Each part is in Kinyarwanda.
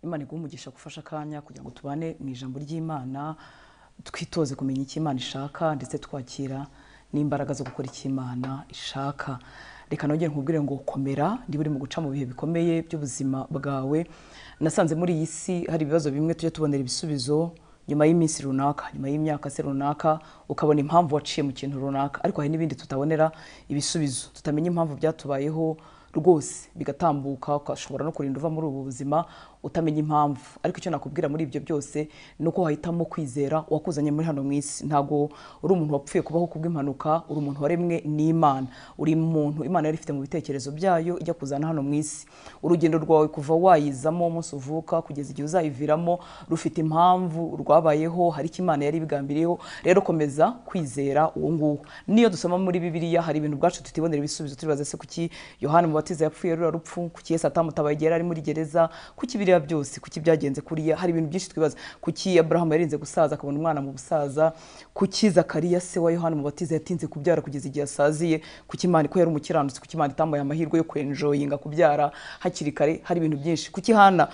imana iguhe umugisha gufasha akanya kugira ngo tubane mu ijambo ry'imana twitoze kumenya icyo imana ishaka ndetse twakira n'imbaraga zo gukora icyo imana ishaka reka nongere nkubwire ngo komera ndi buri mu guca mu bihe bikomeye by'ubuzima bwawe nasanze muri iyi si hari ibibazo bimwe tujya tubonera ibisubizo nyuma y'iminsi runaka nyuma y'imyaka se runaka ukabona impamvu waciye mu kintu runaka ariko hari n'ibindi tutabonera ibisubizo tutamenya impamvu byatubayeho rwose bigatambuka ukashobora no kurinda uva muri ubu buzima utamenya impamvu ariko icyo nakubwira muri ibyo byose ni uko wahitamo kwizera uwakuzanye muri hano mu isi ntabwo uri umuntu wapfuye kubaho kubw'impanuka uri umuntu waremwe n'imana uri umuntu imana yari ifite mu bitekerezo byayo ijya kuzana hano mu isi urugendo rwawe kuva wayizamo umunsi uvuka kugeza igihe uzayiviramo rufite impamvu rwabayeho hari icyo imana yari ibigambiriyeho rero komeza kwizera uwo nguwo niyo dusoma muri bibiliya hari ibintu bwacu tutibonera ibisubizo turibaza se kuki yohani mubatiza yapfuye rura rupfu kuki yesu atamutabaye igihe yari ari muri gereza kuki biriya biriya byose kuki byagenze kuriya hari ibintu byinshi twibaza kuki aburahamu yarinze gusaza akabona umwana mu busaza kuki zakariya se wa yohani mubatiza yatinze kubyara kugeza igihe asaziye kuki imana ko yari umukiranutsi kuki imana itambaye amahirwe yo kwenjoyinga kubyara hakiri kare hari ibintu byinshi kuki hana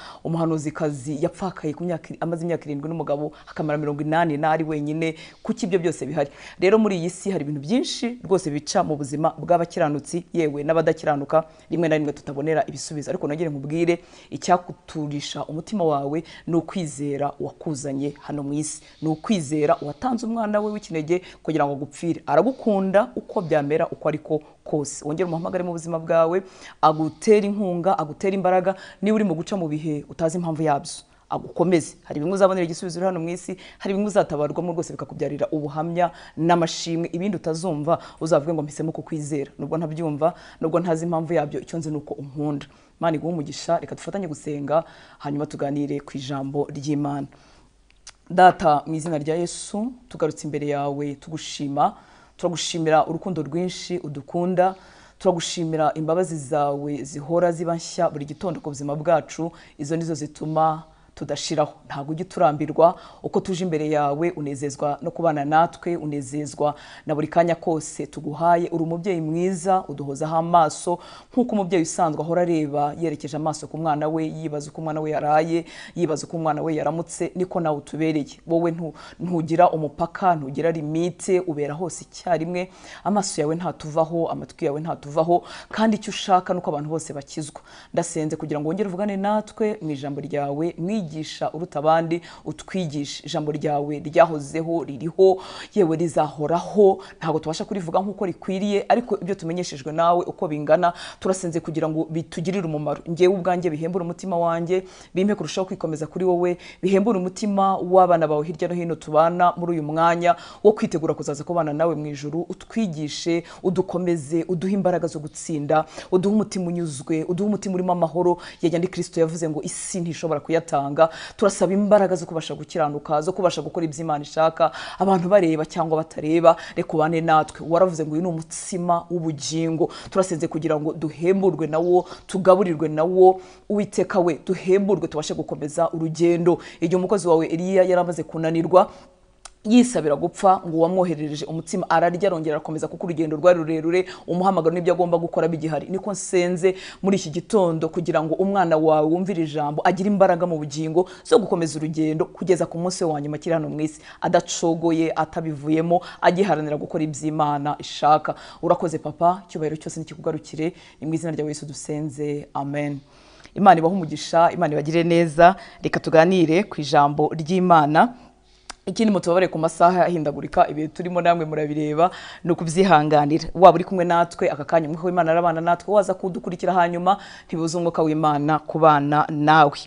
umuhanuzikazi yapfakaye ku myaka amaze imyaka irindwi n'umugabo akamara mirongo inani n'ari wenyine kuki ibyo byose bihari rero muri iyi si hari ibintu byinshi rwose bica mu buzima bw'abakiranutsi yewe n'abadakiranuka rimwe na rimwe tutabonera ibisubizo ariko nongere nkubwire icyakutura umutima wawe ni ukwizera uwakuzanye hano mu isi ni ukwizera uwatanze umwana we w'ikinege kugira ngo agupfire aragukunda uko byamera uko ariko kose wongere umuhamagare mu buzima bwawe agutera inkunga agutera imbaraga niba urimo guca mu bihe utazi impamvu yabyo agukomeze hari bimwe uzabonera igisubizo uri hano mu isi hari bimwe uzatabarwamo rwose bikakubyarira ubuhamya n'amashimwe ibindi utazumva uzavuge ngo mpisemo kukwizera nubwo ntabyumva nubwo ntazi impamvu yabyo icyo nzi ni uko unkunda imana iguhe umugisha reka dufatanye gusenga hanyuma tuganire ku ijambo ry'imana data mu izina rya yesu tugarutse imbere yawe tugushima turagushimira urukundo rwinshi udukunda turagushimira imbabazi zawe zihora ziba nshya buri gitondo ku buzima bwacu izo nizo zituma tudashiraho ntabwo ujya uturambirwa uko tuje imbere yawe unezezwa no kubana natwe unezezwa na buri kanya kose tuguhaye uri umubyeyi mwiza uduhozaho amaso nk'uko umubyeyi usanzwe ahora areba yerekeje amaso ku mwana we yibaza uko umwana we yaraye yibaza uko umwana we yaramutse niko nawe utubereye wowe ntugira umupaka ntugira limite ubera hose icyarimwe amaso yawe ntatuvaho amatwi yawe ntatuvaho kandi icyo ushaka ni uko abantu bose bakizwa ndasenze kugira ngo wongere uvugane natwe mu ijambo ryawe mwiza twigisha uruta abandi utwigisha ijambo ryawe ryahozeho ririho yewe rizahoraho ntabwo tubasha kurivuga nk'uko rikwiriye ariko ibyo tumenyeshejwe nawe uko bingana turasenze kugira ngo bitugirire umumaro ngewe ubwanjye bihembure umutima wanjye bimpe kurushaho kwikomeza kuri wowe bihembure umutima w'abana bawe hirya no hino tubana muri uyu mwanya wo kwitegura kuzaza kubana nawe mu ijoro utwigishe udukomeze uduhe imbaraga zo gutsinda uduhe umutima unyuzwe uduhe umutima urimo amahoro yajya ndi kirisito yavuze ngo isi ntishobora kuyatanga turasaba imbaraga zo kubasha gukiranuka zo kubasha gukora ibyo imana ishaka abantu bareba cyangwa batareba reka ubane natwe waravuze ngo uyu ni umutsima w'ubugingo turasenze kugira ngo duhemburwe nawo tugaburirwe nawo uwiteka we duhemburwe tubashe gukomeza urugendo igihe umukozi wawe eriya yari amaze kunanirwa yisabira gupfa ngo uwamwoherereje umutima ararya arongera arakomeza kuko urugendo rwari rurerure umuhamagaro n'ibyo agomba gukora bigihari niko nsenze muri iki gitondo kugira ngo umwana wawe wumvire ijambo agire imbaraga mu bugingo zo gukomeza urugendo kugeza ku munsi wa nyuma akiri hano mu isi adacogoye atabivuyemo agiharanira gukora iby'imana ishaka urakoze papa icyubahiro cyose nikikugarukire ni mu izina rya yesu dusenze amen imana ibahe umugisha imana ibagire neza reka tuganire ku ijambo ry'imana ikindi mutubabare ku masaha ahindagurika ibihe turimo namwe murabireba ni ukubyihanganira waba uri kumwe natwe aka kanya umwuka w'imana arabana natwe waza kudukurikira hanyuma ntibuze umwuka w'imana ku bana nawe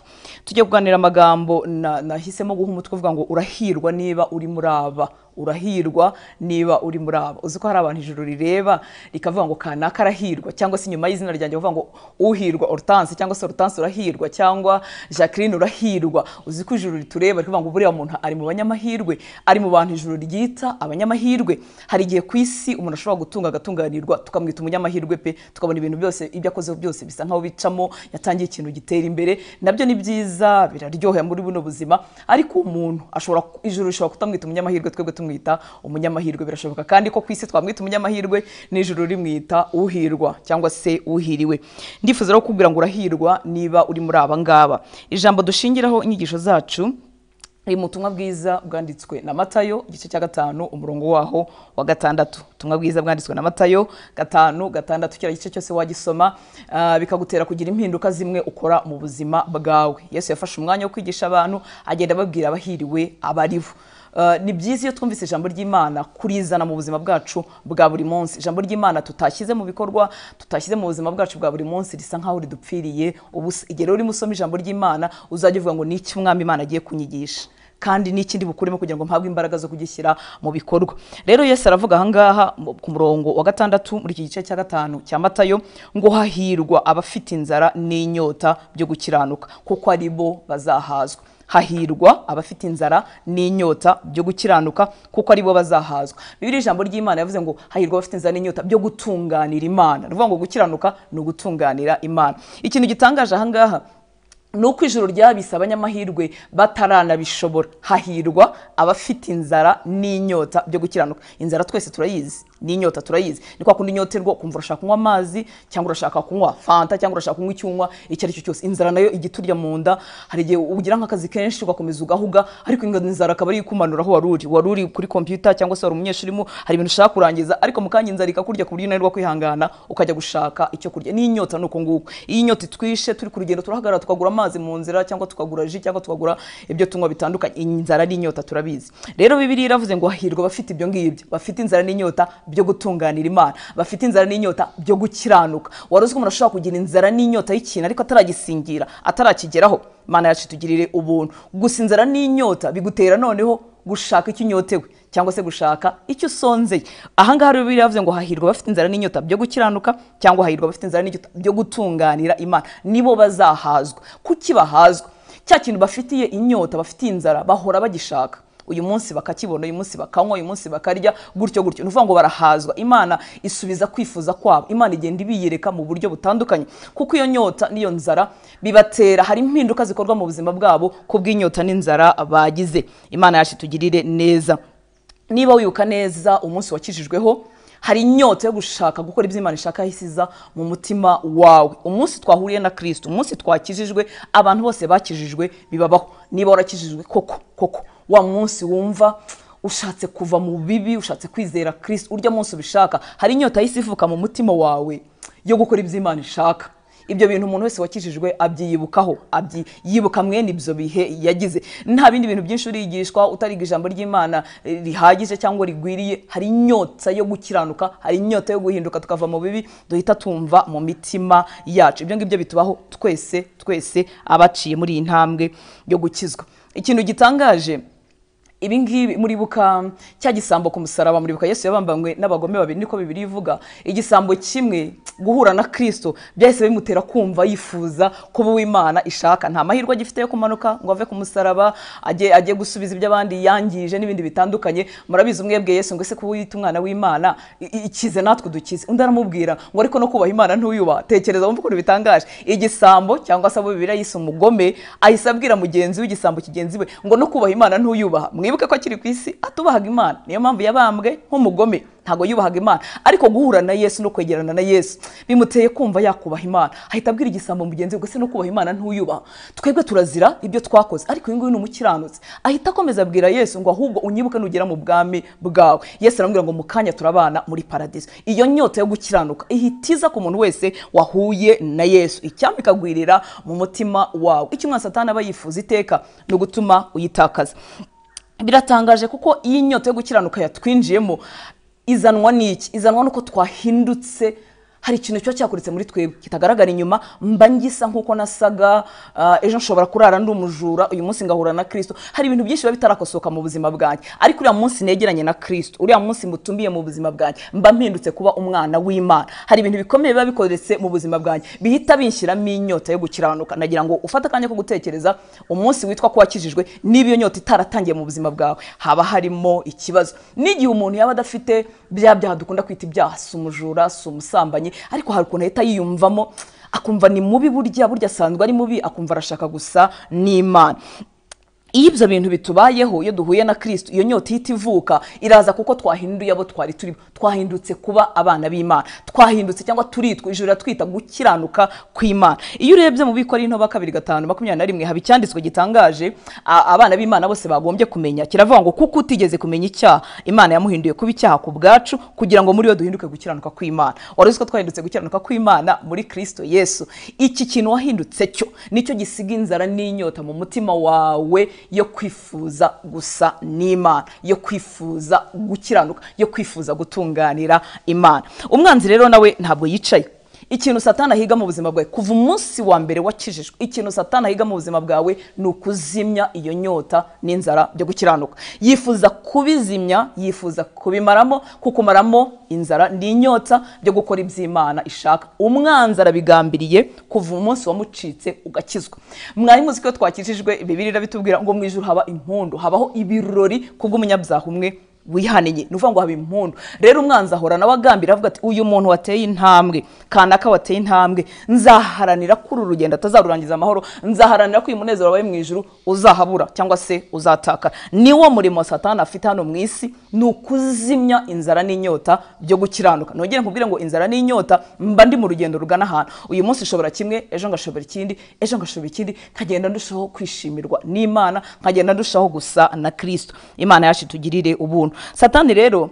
tujye kuganira amagambo nahisemo guha umutwe uvuga ngo urahirwa niba uri muri aba urahirwa niba uri muri aba uzi ko hari abantu ijuru rireba rikavuga ngo kanaka arahirwa cyangwa se inyuma y'izina ryanjye bavuga ngo uhirwa orutanse cyangwa se orutanse urahirwa cyangwa jacqueline urahirwa uzi ko ijuru ritureba rikavuga ngo buriya muntu ari mu banyamahirwe ari mu bantu ijuru ryita abanyamahirwe hari igihe ku isi umuntu ashobora gutunga agatunganirwa tukamwita umunyamahirwe pe tukabona ibintu byose ibyo akoze byose bisa nkaho bicamo yatangiye ikintu gitera imbere nabyo ni byiza biraryohera muri buno buzima ariko umuntu ashobora ijuru rishobora kutamwita umunyamahirwe twebwe tumwe tumwita umunyamahirwe birashoboka kandi ko ku isi twamwita umunyamahirwe n'ijuru rimwita uhirwa cyangwa se uhiriwe ndifuza rero kukubwira ngo urahirwa niba uri muri aba ngaba ijambo dushingiraho inyigisho zacu ni mu butumwa bwiza bwanditswe na matayo igice cya gatanu umurongo waho wa gatandatu ubutumwa bwiza bwanditswe na matayo gatanu gatandatu kiriya gice cyose wagisoma ah, bikagutera kugira impinduka zimwe ukora mu buzima bwawe yesu yafashe umwanya wo kwigisha abantu agenda ababwira abahiriwe abaribo Ah, ni byiza iyo twumvise ijambo ry'imana kurizana mu buzima bwacu bwa buri munsi ijambo ry'imana tutashyize mu bikorwa tutashyize mu buzima bwacu bwa buri munsi risa nkaho ridupfiriye ubusa igihe rero urimo usoma ijambo ry'imana uzajya uvuga ngo ni iki umwami imana agiye kunyigisha kandi n'ikindi bukuremo kugira ngo mpabwe imbaraga zo kugishyira mu bikorwa rero yesu aravuga ahangaha mu- ku murongo wa gatandatu muri iki gice cya gatanu cya matayo ngo hahirwa abafite inzara n'inyota byo gukiranuka kuko ari bo bazahazwa hahirwa abafite inzara n'inyota byo gukiranuka kuko ari bo bazahazwa bibiri ijambo ry'imana yavuze ngo hahirwa abafite inzara n'inyota byo gutunganira imana ni ukuvuga ngo gukiranuka ni ugutunganira imana ikintu gitangaje ahangaha ni uko ijoro ryabise abanyamahirwe bataranabishobora hahirwa abafite inzara n'inyota byo gukiranuka inzara twese turayizi n'inyota turayizi ni kwa kundi inyoterwa ukumva urashaka kunywa amazi cyangwa urashaka kunywa fanta cyangwa urashaka kunywa icyunywa icyo ari cyo cyose inzara nayo ijya iturya mu nda hari igihe ugira nk'akazi kenshi ugakomeza ugahuga ariko inzara akaba ari ikumanura aho wari uri wari uri kuri kompiyuta cyangwa se wari umunyeshuri mu hari ibintu ushaka kurangiza ariko mu kanya inzara ikakurya ku buryo unanirwa kwihangana ukajya gushaka icyo kurya n'inyota ni uko nguko iyo inyota itwishe turi ku rugendo turahagarara tukagura amazi mu nzira cyangwa tukagura ji cyangwa tukagura ibyo tunywa bitandukanye inzara n'inyota turabizi rero bibiriya iravuze ngo hahirwa abafite ibyo ngibyo bafite inzara n'inyota byo gutunganira imana bafite inzara n'inyota byo gukiranuka wari uzi ko umuntu ashobora kugira inzara n'inyota y'ikintu ariko ataragisingira atarakigeraho imana yacu itugirire ubuntu gusa inzara n'inyota bigutera noneho gushaka icyo unyotewe cyangwa se gushaka icyo usonzeye ahangaha rero bibiliya yavuze ngo hahirwa abafite inzara n'inyota byo gukiranuka cyangwa hahirwa abafite inzara n'inyota byo gutunganira imana nibo bazahazwa kuki bahazwa cya kintu bafitiye inyota bafitiye inzara bahora bagishaka uyu munsi bakakibona uyu munsi bakanywa uyu munsi bakarya gutyo gutyo ni ukuvuga ngo barahazwa imana isubiza kwifuza kwabo imana igenda ibiyereka mu buryo butandukanye kuko iyo nyota n'iyo nzara bibatera hari impinduka zikorwa mu buzima bwabo kubw'inyota n'inzara bagize imana yacu itugirire neza niba wibuka neza umunsi wakijijweho hari inyota yo gushaka gukora ibyo imana ishaka yahisiza mu mutima wawe umunsi twahuriye na kirisito umunsi twakijijwe abantu bose bakijijwe bibabaho niba warakijijwe koko koko wa munsi wumva ushatse kuva mu bibi ushatse kwizera kirisito urya munsi ubishaka hari inyota y'isi ivuka mu mutima wawe yo gukora ibyo imana ishaka ibyo bintu umuntu wese wakijijwe abyiyibukaho abyi- yibuka mwene ibyo bihe yagize nta bindi bintu byinshi urigishwa utariga ijambo ry'imana eh, rihagije cyangwa rigwiriye hari inyota yo gukiranuka hari inyota yo guhinduka tukava mu bibi duhita tumva mu mitima yacu ibyo ngibyo bitubaho twese twese abaciye muri iyi ntambwe yo gukizwa ikintu gitangaje ibi ngibi muribuka cya gisambo ku musaraba muribuka yesu yabambanywe n'abagome babiri niko bibiri ivuga igisambo kimwe guhura na kirisito byahise bimutera kumva yifuza kuba uw'imana ishaka nta mahirwe agifite yo kumanuka ngo ave ku musaraba ajye ajye gusubiza ibyo abandi yangije n'ibindi bitandukanye murabizi umwebwe yesu ngo ese kuba wita umwana w'imana i- i- ikize natwe dukize undi aramubwira ngo ariko no kubaha imana ntuyubaha tekereza wumve ukuntu bitangaje igisambo cyangwa se abo bibiri yise umugome ahise abwira mugenzi w'igisambo kigenzi we ngo no kubaha imana ntuyubaha mwibuke ko akiri ku isi atubahaga imana niyo mpamvu yabambwe nk'umugome ntabwo yubahaga imana ariko guhura na yesu no kwegerana na yesu bimuteye kumva yakubaha imana ahita abwira igisambo mugenzi we ngo ese no kubaha imana ntuyubaha twebwe turazira ibyo twakoze ariko uyu nguyu ni umukiranutsi ahita akomeza abwira yesu ngo ahubwo unyibuke nugera mu bwami bwawe yesu aramubwira ngo mu kanya turabana muri paradiso iyo nyota yo gukiranuka ihita iza ku muntu wese wahuye na yesu icyampa ikagwirira mu mutima wawe icyo umwana satani aba yifuza iteka ni ugutuma uyitakaza biratangaje kuko iyi nyota yo gukiranuka yatwinjiyemo izanwa n'iki izanwa nuko twahindutse hari ikintu kiba cyakuretse muri twebwe kitagaragara inyuma mba ngisa nk'uko nasaga ah, ejo nshobora kurara ndi umujura uyu munsi ngahura na kirisito hari ibintu byinshi biba bitarakosoka mu buzima bwanjye ariko uriya munsi negeranye na kirisito uriya munsi mutumbiye mu buzima bwanjye mba mpindutse kuba umwana w'imana hari ibintu bikomeye biba bikoretse mu buzima bwanjye bihita binshyiramo inyota yo gukiranuka nagira ngo ufate akanya ko gutekereza umunsi witwa kuwakijijwe niba iyo nyota itaratangiye mu buzima bwawe haba harimo ikibazo n'igihe umuntu yaba adafite bya byaha dukunda kwita ibyaha si umujura si umusambanyi ariko hari ukuntu ahita yiyumvamo akumva ni mubi burya burya asanzwe ari mubi akumva arashaka gusa n'imana iyo ibyo bintu bitubayeho iyo duhuye na kirisito iyo nyota ihita ivuka iraza kuko twahinduye abo twari turi twahindutse kuba abana b'imana twahindutse cyangwa turitwa ijoro twita gukiranuka kw'imana iyo urebye mu biko ari into kabiri gatanu makumyabiri na rimwe haba icyanditswe gitangaje a- abana b'imana bose bagombye kumenya kiravuga ngo kuko utigeze kumenya icyaha imana yamuhinduye kuba icyaha ku bwacu kugira ngo muri yo duhinduke gukiranuka kw'imana wari uzi ko twahindutse gukiranuka kw'imana muri kirisito yesu iki kintu wahindutse cyo nicyo gisiga inzara n'inyota mu mutima wawe yo kwifuza gusa n'imana yo kwifuza gukiranuka yo kwifuza gutunganira imana umwanzi rero nawe ntabwo yicaye ikintu satana ahiga mu buzima bwawe kuva umunsi wa mbere wakijijwe ikintu satana ahiga mu buzima bwawe ni ukuzimya iyo nyota n'inzara byo gukiranuka yifuza kubizimya yifuza kubimaramo kukumaramo inzara n'inyota byo gukora iby'imana ishaka umwanzi arabigambiriye kuva umunsi wamucitse ugakizwa mwari muzi ko iyo twakijijwe bibiri irabitubwira ngo mu ijoro haba impundu habaho ibirori kubw'umunyabyaha umwe wihaniye ni ukuvuga ngo haba impundu rero umwanzi ahora nawe agambira avuga ati uyu muntu wateye intambwe kanaka wateye intambwe nzaharanira ko uru rugendo atazarurangiza amahoro nzaharanira ko uyu munezero wabaye mu ijuru uzahabura cyangwa se uzatakara niwo murimo satani afite hano mu isi ni ukuzimya inzara n'inyota byo gukiranuka nongere nkubwire ngo inzara n'inyota mba ndi mu rugendo rugana ahantu uyu munsi ushobora kimwe ejo ngashobora ikindi ejo ngashobora ikindi nkagenda ndushaho kwishimirwa n'imana nkagenda ndushaho gusa na kirisito imana yacu itugirire ubuntu satani rero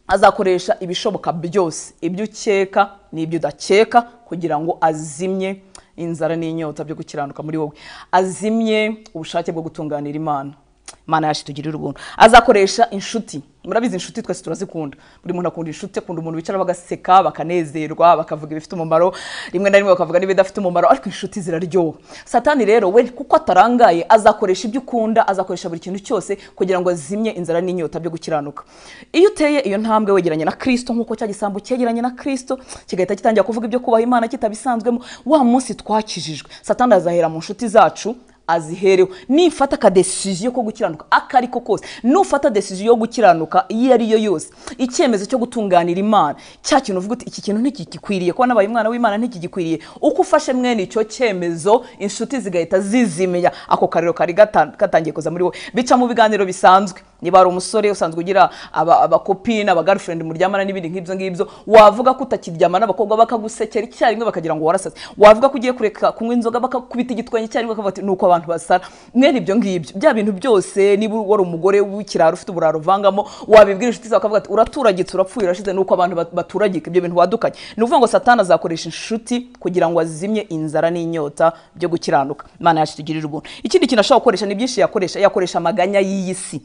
azakoresha ibishoboka byose ibyo ukeka n'ibyo udakeka kugira ngo azimye inzara n'inyota byo gukiranuka muri wowe azimye ubushake bwo gutunganira imana imana yacu itugirira ubuntu azakoresha inshuti murabizi inshuti twese turazikunda buri muntu akunda inshuti akunda umuntu wicara bagaseka bakanezerwa bakavuga ibifite umumaro rimwe na rimwe bakavuga n'ibidafite umumaro ariko inshuti ziraryoha satani rero we kuko atarangaye azakoresha ibyo ukunda azakoresha buri kintu cyose kugira ngo azimye inzara n'inyota byo gukiranuka iyo uteye iyo ntambwe wegeranye na kirisito nk'uko cya gisambo cyegeranye na kirisito kigahita gitangira kuvuga ibyo kubaha imana kitabisanzwemo wa munsi twakijijwe satani azahera mu nshuti zacu aziherewe nifata akadesiziyo ko gukiranuka ako ariko kose nufata desiziyo yo gukiranuka iyo ari yo yose icyemezo cyo gutunganira imana cya kintu uvuga uti iki kintu ntikigikwiriye kuba nabaye umwana w'imana ntikigikwiriye uko ufashe mwene icyo cyemezo inshuti zigahita zizimiya ako kariro kari gata- gatangiye kuza muri wowe bica mu biganiro bisanzwe niba ari umusore usanzwe ugira aba- abakopini abagarifurendi muryamana n'ibindi nk'ibyo ngibyo wavuga ko utakiryamana abakobwa bakagusekera icyarimwe bakagira ngo warasaze wavuga ko ugiye kureka kunywa inzoga bakakubita igitwenge icyarimwe bakavuga ati nuko abantu basara mwene ibyo ngibyo bya bintu byose niba wari umugore w'ikiraro ufite uburaro uvangamo wabibwira inshuti zawe bakavuga ati uraturagitse urapfuye urashize nuko abantu bat- baturagika ibyo bintu wadukanye ni ukuvuga ngo satani azakoresha inshuti kugira ngo azimye inzara n'inyota byo gukiranuka imana yacu itugirire ubuntu ikindi kintu ashobora gukoresha ni byinshi yakoresha yakoresha amaganya y'iyi si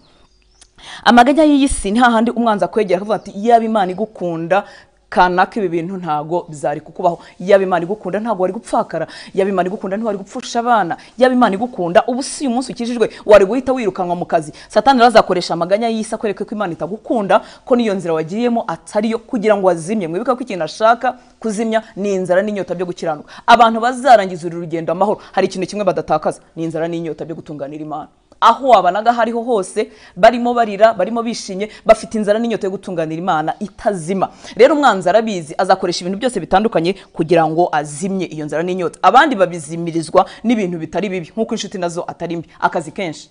amaganya y'iyi si ni hahandi umwanzi akwegera akavuga ati yaba imana igukunda kanaka ibi bintu ntago byari kukubaho yaba imana igukunda ntago wari gupfakara yaba imana igukunda ntiwari gupfusha abana yaba imana igukunda ubu si uyu munsi ukijijwe wari guhita wirukanwa mu kazi satani arazakoresha amaganya y'isi akwereka ko imana itagukunda ko n'iyo nzira wagiyemo atari yo kugira ngo wazimye mwibuka ko ikintu ashaka kuzimya ni inzara n'inyota byo gukiranuka abantu bazarangiza uru rugendo amahoro hari ikintu kimwe badatakaza ni inzara n'inyota byo gutunganira imana aho wabanaga hariho hose barimo barira barimo bishimye bafite inzara n'inyota yo gutunganira imana itazima rero umwanzi arabizi azakoresha ibintu byose bitandukanye kugira ngo azimye iyo nzara n'inyota abandi babizimirizwa n'ibintu bitari bibi nk'uko inshuti nazo atari mbi akazi kenshi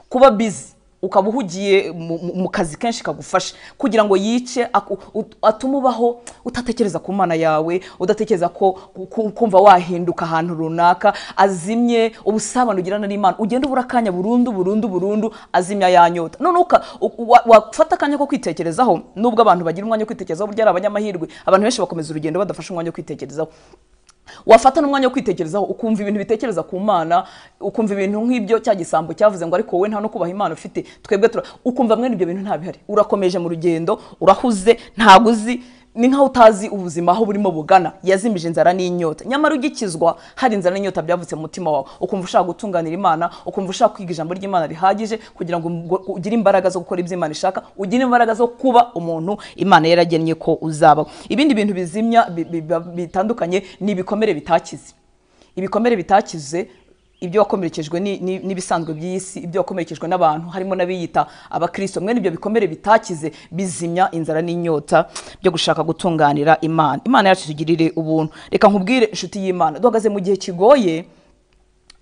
kuba bizi ukaba uhugiye mu- mu- mu kazi kenshi kagufasha kugira ngo yice aku- ut- atume ubaho utatekereza ku mana yawe udatekereza ko ku- kumva wahinduka ahantu runaka azimye ubusabane ugirana n'imana ugenda ubura akanya burundu burundu burundu azimya ya nyota noneho uka- u- wa- wafata akanya ko kwitekerezaho nubwo abantu bagira umwanya wo kwitekerezaho burya ari abanyamahirwe abantu benshi bakomeza urugendo badafashe umwanya wo kwitekerezaho wafata n'umwanya wo kwitekerezaho ukumva ibintu bitekereza ku mana ukumva ibintu nk'ibyo cya gisambo cyavuze ngo ariko wowe nta no kubaha imana ufite twebwe tura ukumva mwene ibyo bintu nta bihari urakomeje mu rugendo urahuze ntabwo uzi ni nkaho utazi ubuzima aho burimo bugana yazimije inzara n'inyota nyamara ugikizwa hari inzara n'inyota byavutse mu mutima wawe ukumva ushaka gutunganira imana ukumva ushaka kwiga ijambo ry'imana rihagije kugira ngo ngo ugire imbaraga zo gukora ibyo imana ishaka ugire imbaraga zo kuba umuntu imana yaragennye ko uzabaho ibindi bintu bizimya bi- bi- bi- bitandukanye ni ibikomere bitakize ibikomere bitakize ibyo wakomerekejwe ni- ni- n'ibisanzwe by'iyi si ibyo wakomerekejwe n'abantu harimo n'abiyita abakirisito mwene ibyo bikomere bitakize bizimya inzara n'inyota byo gushaka gutunganira imana imana yacu itugirire ubuntu reka nkubwire inshuti y'imana duhagaze mu gihe kigoye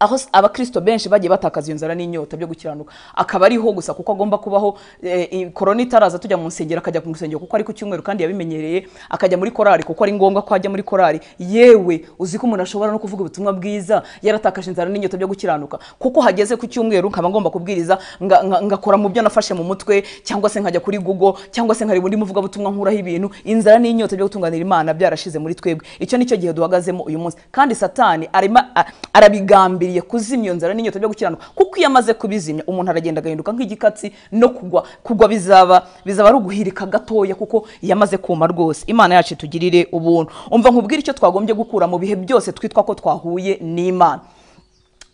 aho s- abakristo benshi bagiye batakaza iyo nzara n'inyota byo gukiranuka akaba ariho gusa kuko agomba kubaho eh, i- korona itaraza tujya mu nsengero akajya mu rusengero kuko ari ku cyumweru kandi yabimenyereye akajya muri korari kuko ari ngombwa ko ajya muri korari yewe uzi ko umuntu ashobora no kuvuga ubutumwa bwiza yaratakaje inzara n'inyota byo gukiranuka kuko hageze ku cyumweru nkaba ngomba kubwiriza nga- nga- ngakora mu byo nafashe mu mutwe cyangwa se nkajya kuri google cyangwa se nkareba undi muvugabutumwa nkuraho ibintu inzara n'inyota byo gutunganira imana byarashize muri twebwe icyo nicyo gihe duhagazemo uyu munsi kandi satani arima, a- arabigambiriye kuzimya iyo nzara n'inyota byo gukiranuka kuko iyo amaze kubizimya umuntu aragenda agahinduka nk'igikatsi no kugwa kugwa bizaba bizaba ari uguhirika gatoya kuko iyo amaze kuma rwose imana yacu itugirire ubuntu umva nkubwire icyo twagombye gukura mu bihe byose twitwa ko twahuye n'imana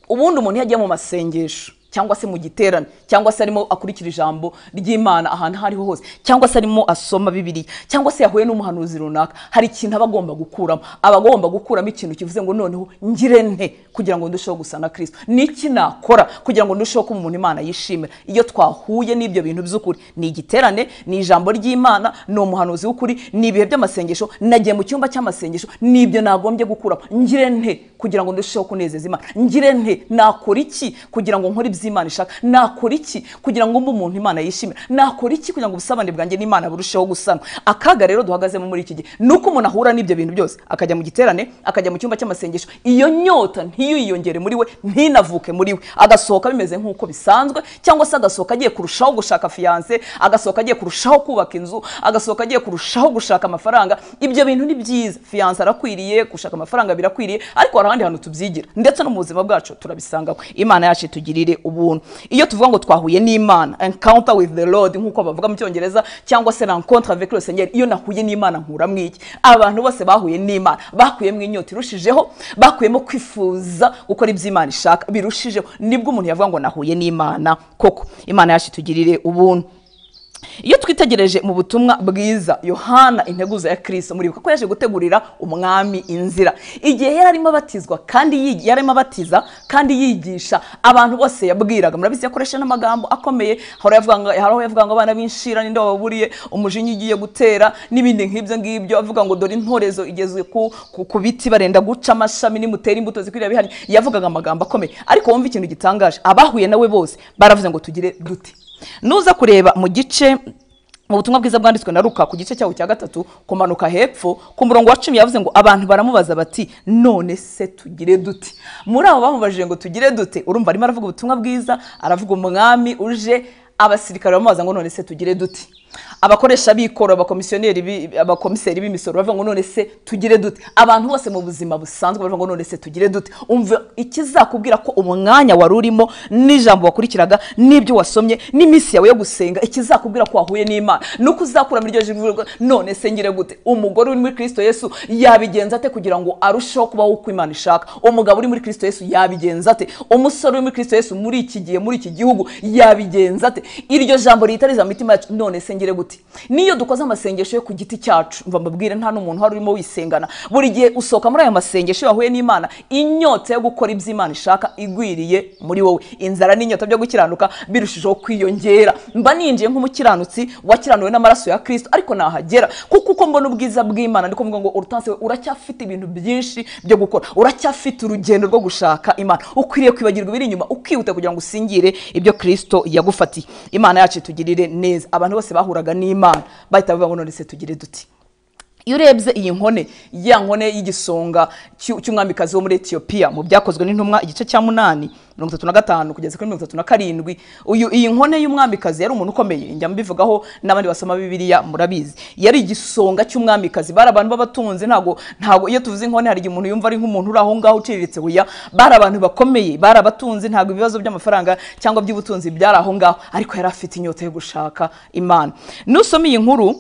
ubundi umuntu iyo agiye mu masengesho cyangwa se mu giterane cyangwa se arimo akurikira ijambo ry'imana ahantu aho ariho hose cyangwa se arimo asoma bibiliya cyangwa se yahuye n'umuhanuzi runaka hari ikintu aba agomba gukuramo aba agomba gukuramo ikintu kivuze ngo noneho ngire nte kugira ngo ndusheho gusa na kirisito n'iki nakora kugira ngo ndusheho kuba umuntu imana yishimira iyo twahuye n'ibyo bintu by'ukuri ni igiterane ni ijambo ry'imana ni umuhanuzi w'ukuri ni ibihe by'amasengesho nagiye mu cyumba cy'amasengesho n'ibyo nagombye gukuramo ngire nte kugira ngo ndusheho kunezeza imana ngire nte nakora iki kugira ngo nkore iby'imana ishaka nakora iki kugira ngo mbe umuntu imana yishimira nakora iki kugira ngo ubusabane bwanjye n'imana burusheho gusana akaga rero duhagazemo muri iki gihe ni uko umuntu ahura n'ibyo bintu byose akajya mu giterane akajya mu cyumba cy'amasengesho iyo nyota ntiyiyongere muri we ntinavuke muri we agasohoka bimeze nk'uko bisanzwe cyangwa se agasohoka agiye kurushaho gushaka fiyanse agasohoka agiye kurushaho kubaka inzu agasohoka agiye kurushaho gushaka amafaranga ibyo bintu ni byiza fiyanse arakwiriye gushaka amafaranga birakwiriye ariko hari ahandi hantu tubyigira ndetse no mu buzima bwacu turabisangaho imana yacu itugirire ubuntu iyo tuvuga ngo twahuye n'imana encounter with the lord nk'uko bavuga mu cyongereza cyangwa se rencontre avec le seigneur iyo nahuye n'imana nkuramo iki abantu bose bahuye n'imana bakuyemo inyota irushijeho bakuyemo kwifuza gukora ibyo imana ishaka birushijeho nibwo umuntu yavuga ngo nahuye n'imana koko imana yacu itugirire ubuntu iyo twitegereje mu butumwa bwiza yohana integuza ya kirisito muribuka ko yaje gutegurira umwami inzira igihe yari arimo abatizwa kandi yigi- yari arimo abatiza kandi yigisha abantu bose yabwiraga murabizi yakoresha n'amagambo akomeye hari aho yavuga ngo- hari aho yavuga ngo abana b'inshira ninde wababuriye umujinya ugiye gutera n'ibindi nk'ibyo ngibyo avuga ngo dore intorezo igeze ku, ku, ku biti barenda guca amashami nimutera imbuto zikwiriye bihari yavugaga amagambo akomeye ariko wumva ikintu gitangaje abahuye nawe bose baravuze ngo tugire duti nuza kureba mu gice mu butumwa bwiza bwanditswe na ruka ku gice cyaho cya gatatu kumanuka hepfo ku murongo wa cumi yavuze ngo abantu baramubaza bati none se tugire dute muri abo bamubajije ngo tugire dute urumva arimo aravuga ubutumwa bwiza aravuga umwami uje abasirikare bamubaza ngo none se tugire dute abakoresha b'ikoro abakomisiyoneri bi- abakomiseri b'imisoro bavuga ngo none se tugire dute abantu bose mu buzima busanzwe bavuga ngo none se tugire dute umva ikizakubwira ko umwanya wari urimo n'ijambo wakurikiraga n'ibyo wasomye n'iminsi yawe yo gusenga ikizakubwira ko wahuye n'imana ni uko uzakura muri iryo jwi rivuga ngo, none se ngire gute umugore uri muri kirisito yesu yabigenza ate kugira ngo arusheho kubaho uko imana ishaka umugabo uri muri kirisito yesu yabigenza ate umusore uri muri kirisito yesu muri iki gihe muri iki gihugu yabigenza ate iryo jambo ritariza mu mitima yacu none se ngire gute niyo dukoze amasengesho yo ku giti cyacu mva mbabwire nta n'umuntu uhari urimo wisengana buri gihe usohoka muri ayo masengesho yahuye n'imana inyota yo gukora ibyo imana ishaka igwiriye muri wowe inzara n'inyota byo gukiranuka birushijeho kwiyongera mba ninjiye nk'umukiranutsi wakiranuwe n'amaraso ya kirisito ariko nahagera kuko uko mbona ubwiza bw'imana ndi kuvuga ngo urutanse uracyafite ibintu byinshi byo gukora uracyafite urugendo rwo gushaka imana ukwiriye kwibagirwa ibiri inyuma ukihuta kugira ngo usingire ibyo kirisito yagufatiye imana yacu itugirire neza abantu bose bahuraga n'imana bahita bavuga ngo none se tugire duti iyo urebye iyi nkone ya nkone y'igisonga cy'u- cy'umwamikazi wo muri etiyopiya mu byakozwe n'intumwa igice cya munani mirongo itatu na gatanu kugeza kuri mirongo itatu na karindwi uyu iyi nkone y'umwamikazi yari umuntu ukomeye njya mbivugaho n'abandi basoma bibiliya murabizi yari igisonga cy'umwamikazi bari abantu b'abatunzi ntago ntago iyo tuvuze inkone hari igihe umuntu yumva ari nk'umuntu uri aho ngaho uciriritse huya bari abantu bakomeye bari abatunzi ntago ibibazo by'amafaranga cyangwa by'ubutunzi byari aho ngaho ariko yari afite inyota yo gushaka imana nusoma iyi nkuru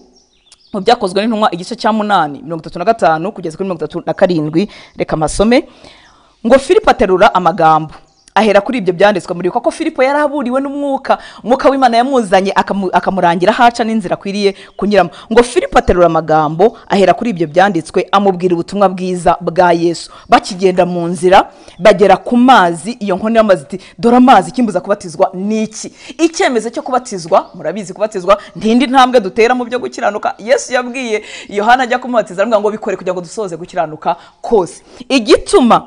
mu byakozwe n'intumwa igice cya munani mirongo itatu na gatanu kugeza kuri mirongo itatu na karindwi reka amasome ngo filipo aterura amagambo ahera kuri ibyo byanditswe muri ko filipo yari aburiwe n'umwuka umwuka w'imana yamuzanye akamu- akamurangira haca n'inzira akwiriye kunyuramo ngo filipo aterura amagambo ahera kuri ibyo byanditswe amubwira ubutumwa bwiza bwa yesu bakigenda mu nzira bagera ku mazi iyo nkono y'amazi iti dore amazi ikimbuza kubatizwa ni iki icyemezo cyo kubatizwa murabizi kubatizwa ntindi ntambwe dutera mu byo gukiranuka yesu yabwiye yohana ajya kumubatiza aramubwira ngo bikore kugira ngo dusoze gukiranuka kose igituma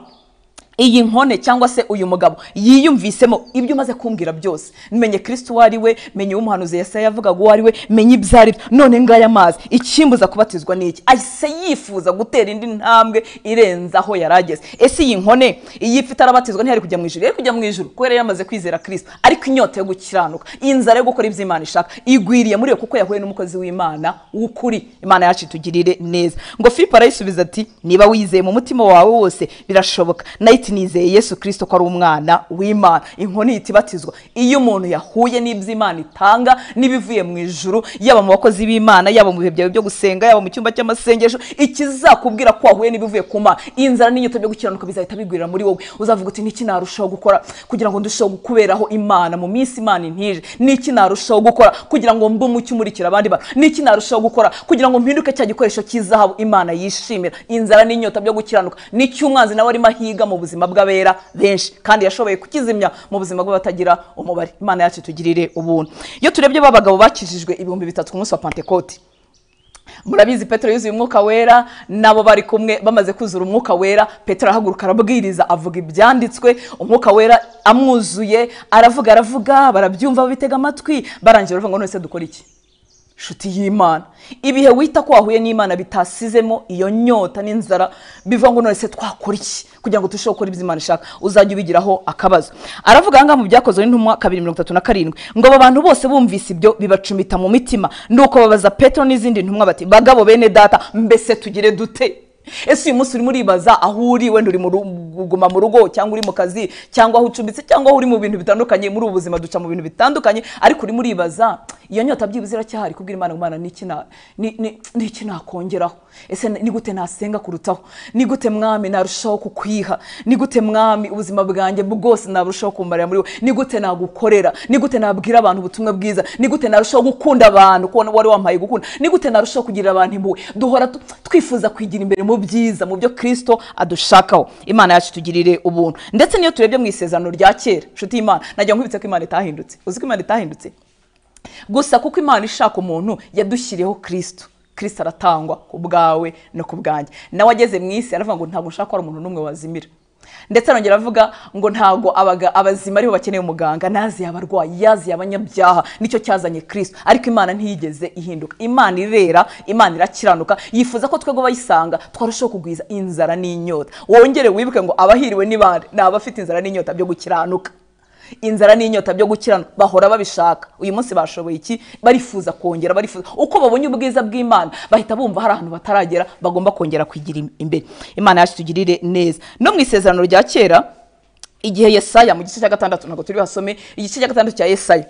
iyi nkone cyangwa se uyu mugabo yiyumvisemo ibyo umaze kumbwira byose menye kirisiti uwo ari we menye uwo umuhanuzi yesaya yavugaga uwo ari we menye ibyo ari byo none ngaya mazi ikimbuza kubatizwa n'iki ahise yifuza gutera indi ntambwe irenze aho yari ageze ese iyi nkone iyo ifite arabatizwa ntiyari kujya mu ijuru yari kujya mu ijuru kubera yari yamaze kwizera kirisiti ariko inyota yo gukiranuka inzara yo gukora ibyo imana ishaka igwiriye muri we kuko yahuye n'umukozi w'imana w'ukuri imana yacu itugirire neza ngo filipo arayisubiza ati niba wizeye mu mutima wawe wose birashoboka nayo iti nizeye yesu kirisito ko ari umwana w'imana inkoni ihita ibatizwa iyo umuntu yahuye n'ibyo imana itanga n'ibivuye mu ijuru yaba mu bakozi b'imana yaba mu bihe byawe byo gusenga yaba mu cyumba cy'amasengesho ikizakubwira ko wahuye n'ibivuye ku mana inzara n'inyota byo gukiranuka bizahita bigwirira muri wowe uzavuga uti niki narushaho gukora kugira ngo ndusheho gukuberaho imana mu minsi imana intije niki narushaho gukora kugira ngo mbe umucyo umurikira abandi bantu niki narushaho gukora kugira ngo mpinduke cya gikoresho cy'izahabu imana yishimira inzara n'inyota byo gukiranuka nicyo umwanzi nawe arimo ahiga mu buzima bw'abera benshi kandi yashoboye kukizimya mu buzima bw'abatagira umubare imana yacu itugirire ubuntu iyo turebye ba bagabo bakijijwe ibihumbi bitatu ku munsi wa pentekote murabizi petero yuzuye umwuka wera nabo bari kumwe bamaze kuzura umwuka wera petero arahaguruka arabwiriza avuga ibyanditswe umwuka wera amwuzuye aravuga aravuga barabyumva bitega amatwi barangira bavuga ngo none se dukora iki inshuti y'imana ibihe wita ko wahuye n'imana bitasizemo iyo nyota n'inzara bivuga ngo none se twakora iki kugira ngo turusheho gukora ibyo imana ishaka uzajya ubigiraho akabazo aravuga ahangaha mu byakozwe n'intumwa kabiri mirongo itatu na karindwi ngo abo bantu bose bumvise ibyo bibacumita mu mitima nuko babaza petero n'izindi ntumwa bati bagabo bene data mbese tugire dute ese uyu munsi urimo uribaza aho uri wenda uri kuguma mu rugo cyangwa uri mu kazi cyangwa aho ucumbitse cyangwa aho uri mu bintu bitandukanye muri ubu buzima duca mu bintu bitandukanye ariko urimo uribaza iyo nyota byibuze iracyahari kubwira imana imana n'iki nakongeraho ese ni gute nasenga kurutaho ni gute mwami narushaho kukwiha ni gute mwami ubuzima bwanjye bwose narushaho kumarira muri we ni gute nagukorera ni gute nabwira abantu ubutumwa bwiza ni gute narushaho gukunda abantu kubona wari wampaye gukunda ni gute narushaho kugira abantu impuhwe duhora twifuza kwigira imbere mu byiza mu byo kirisito adushakaho imana yacu itugirire ubuntu ndetse niyo turebye mu isezerano rya kera inshuti y'imana nagira ngo nkubitse ko imana itahindutse uzi ko imana itahindutse gusa kuko imana ishaka umuntu yadushyiriyeho kirisito kirisito aratangwa ku bwawe no ku bwanjye nawe ageze mu isi aravuga ngo ntabwo nshaka ko hari umuntu n'umwe wazimira ndetse arongera avuga ngo ntabwo abazima aribo bakeneye umuganga naziye abarwayi yaziye abanyabyaha nicyo cyazanye kirisito ariko imana ntiyigeze ihinduka imana irera imana irakiranuka yifuza ko twebwe bayisanga twarushaho kugwiza inzara n'inyota wongere wibuke ngo abahiriwe ni bande ni abafite inzara n'inyota byo gukiranuka inzara n'inyota byo gukiranuka bahora babishaka uyu munsi bashoboye iki barifuza kongera barifuza uko babonye ubwiza bw'imana bahita bumva hari ahantu bataragera bagomba kongera kwigira imbere imana yacu itugirire neza no mu isezerano rya kera igihe yesaya mu gice cya gatandatu ntabwo turi hasome igice cya gatandatu cya yesaya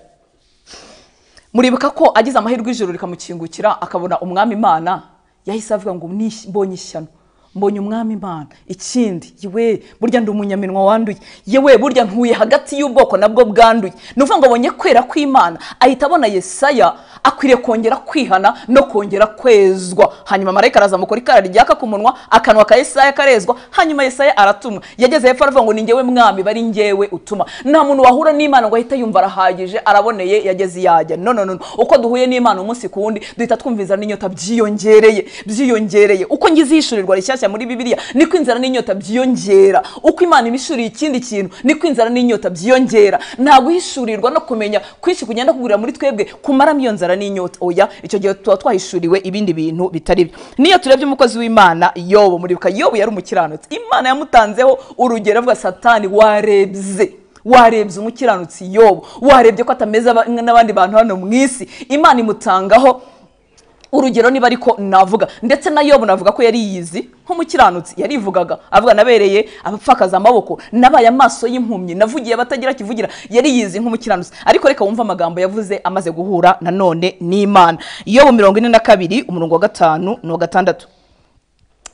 muribuka ko agize amahirwe ijoro rikamukingukira akabona umwami imana yahise avuga ngo mbonye ishyano mbonye umwami imana ikindi yewe burya ndi umunyaminwa wanduye yewe burya ntuye hagati y'ubwoko nabwo bwanduye ni ukuvuga ngo abonye kwera kw'imana ahita abona yesaya akwiriye kongera kwihana no kongera kwezwa hanyuma marayika araza amukora ikara ryaka ku munwa akanwa ka yesaya karezwa hanyuma yesaya aratuma yageze hepfo aravuga ngo ni ngewe mwami bari ngewe utuma nta muntu wahura n'imana ngo ahite yumva arahagije araboneye yageze yajya no no no uko duhuye n'imana umunsi ku wundi duhita twumviza n'inyota byiyongereye byiyongereye uko ngize ihishurirwa rishyashya muri bibiliya niko inzara n'inyota byiyongera uko imana ibishuriye ikindi kintu niko inzara n'inyota byiyongera nta guhishurirwa no kumenya kwinshi kugenda kugurira muri twebwe kumaramo iyo nzara n'inyota oya icyo gihe tuba twahishuriwe ibindi bintu bitari byo niyo turebye umukozi w'imana yobo muribuka yobo yari umukiranutsi imana yamutanzeho urugero avuga satani warebye warebye umukiranutsi yobo warebye ko atameze n'abandi bantu hano mu isi imana imutangaho urugero niba ariko navuga ndetse na yobu navuga ko yari yizi nk'umukiranutsi yarivugaga avuga nabereye abapfakaza amaboko nabaye amaso y'impumyi navugiye abatagira kivugira yari yizi nk'umukiranutsi ariko reka wumve amagambo yavuze amaze guhura nanone n'imana yobu mirongo ine na kabiri umurongo wa gatanu n'uwa gatandatu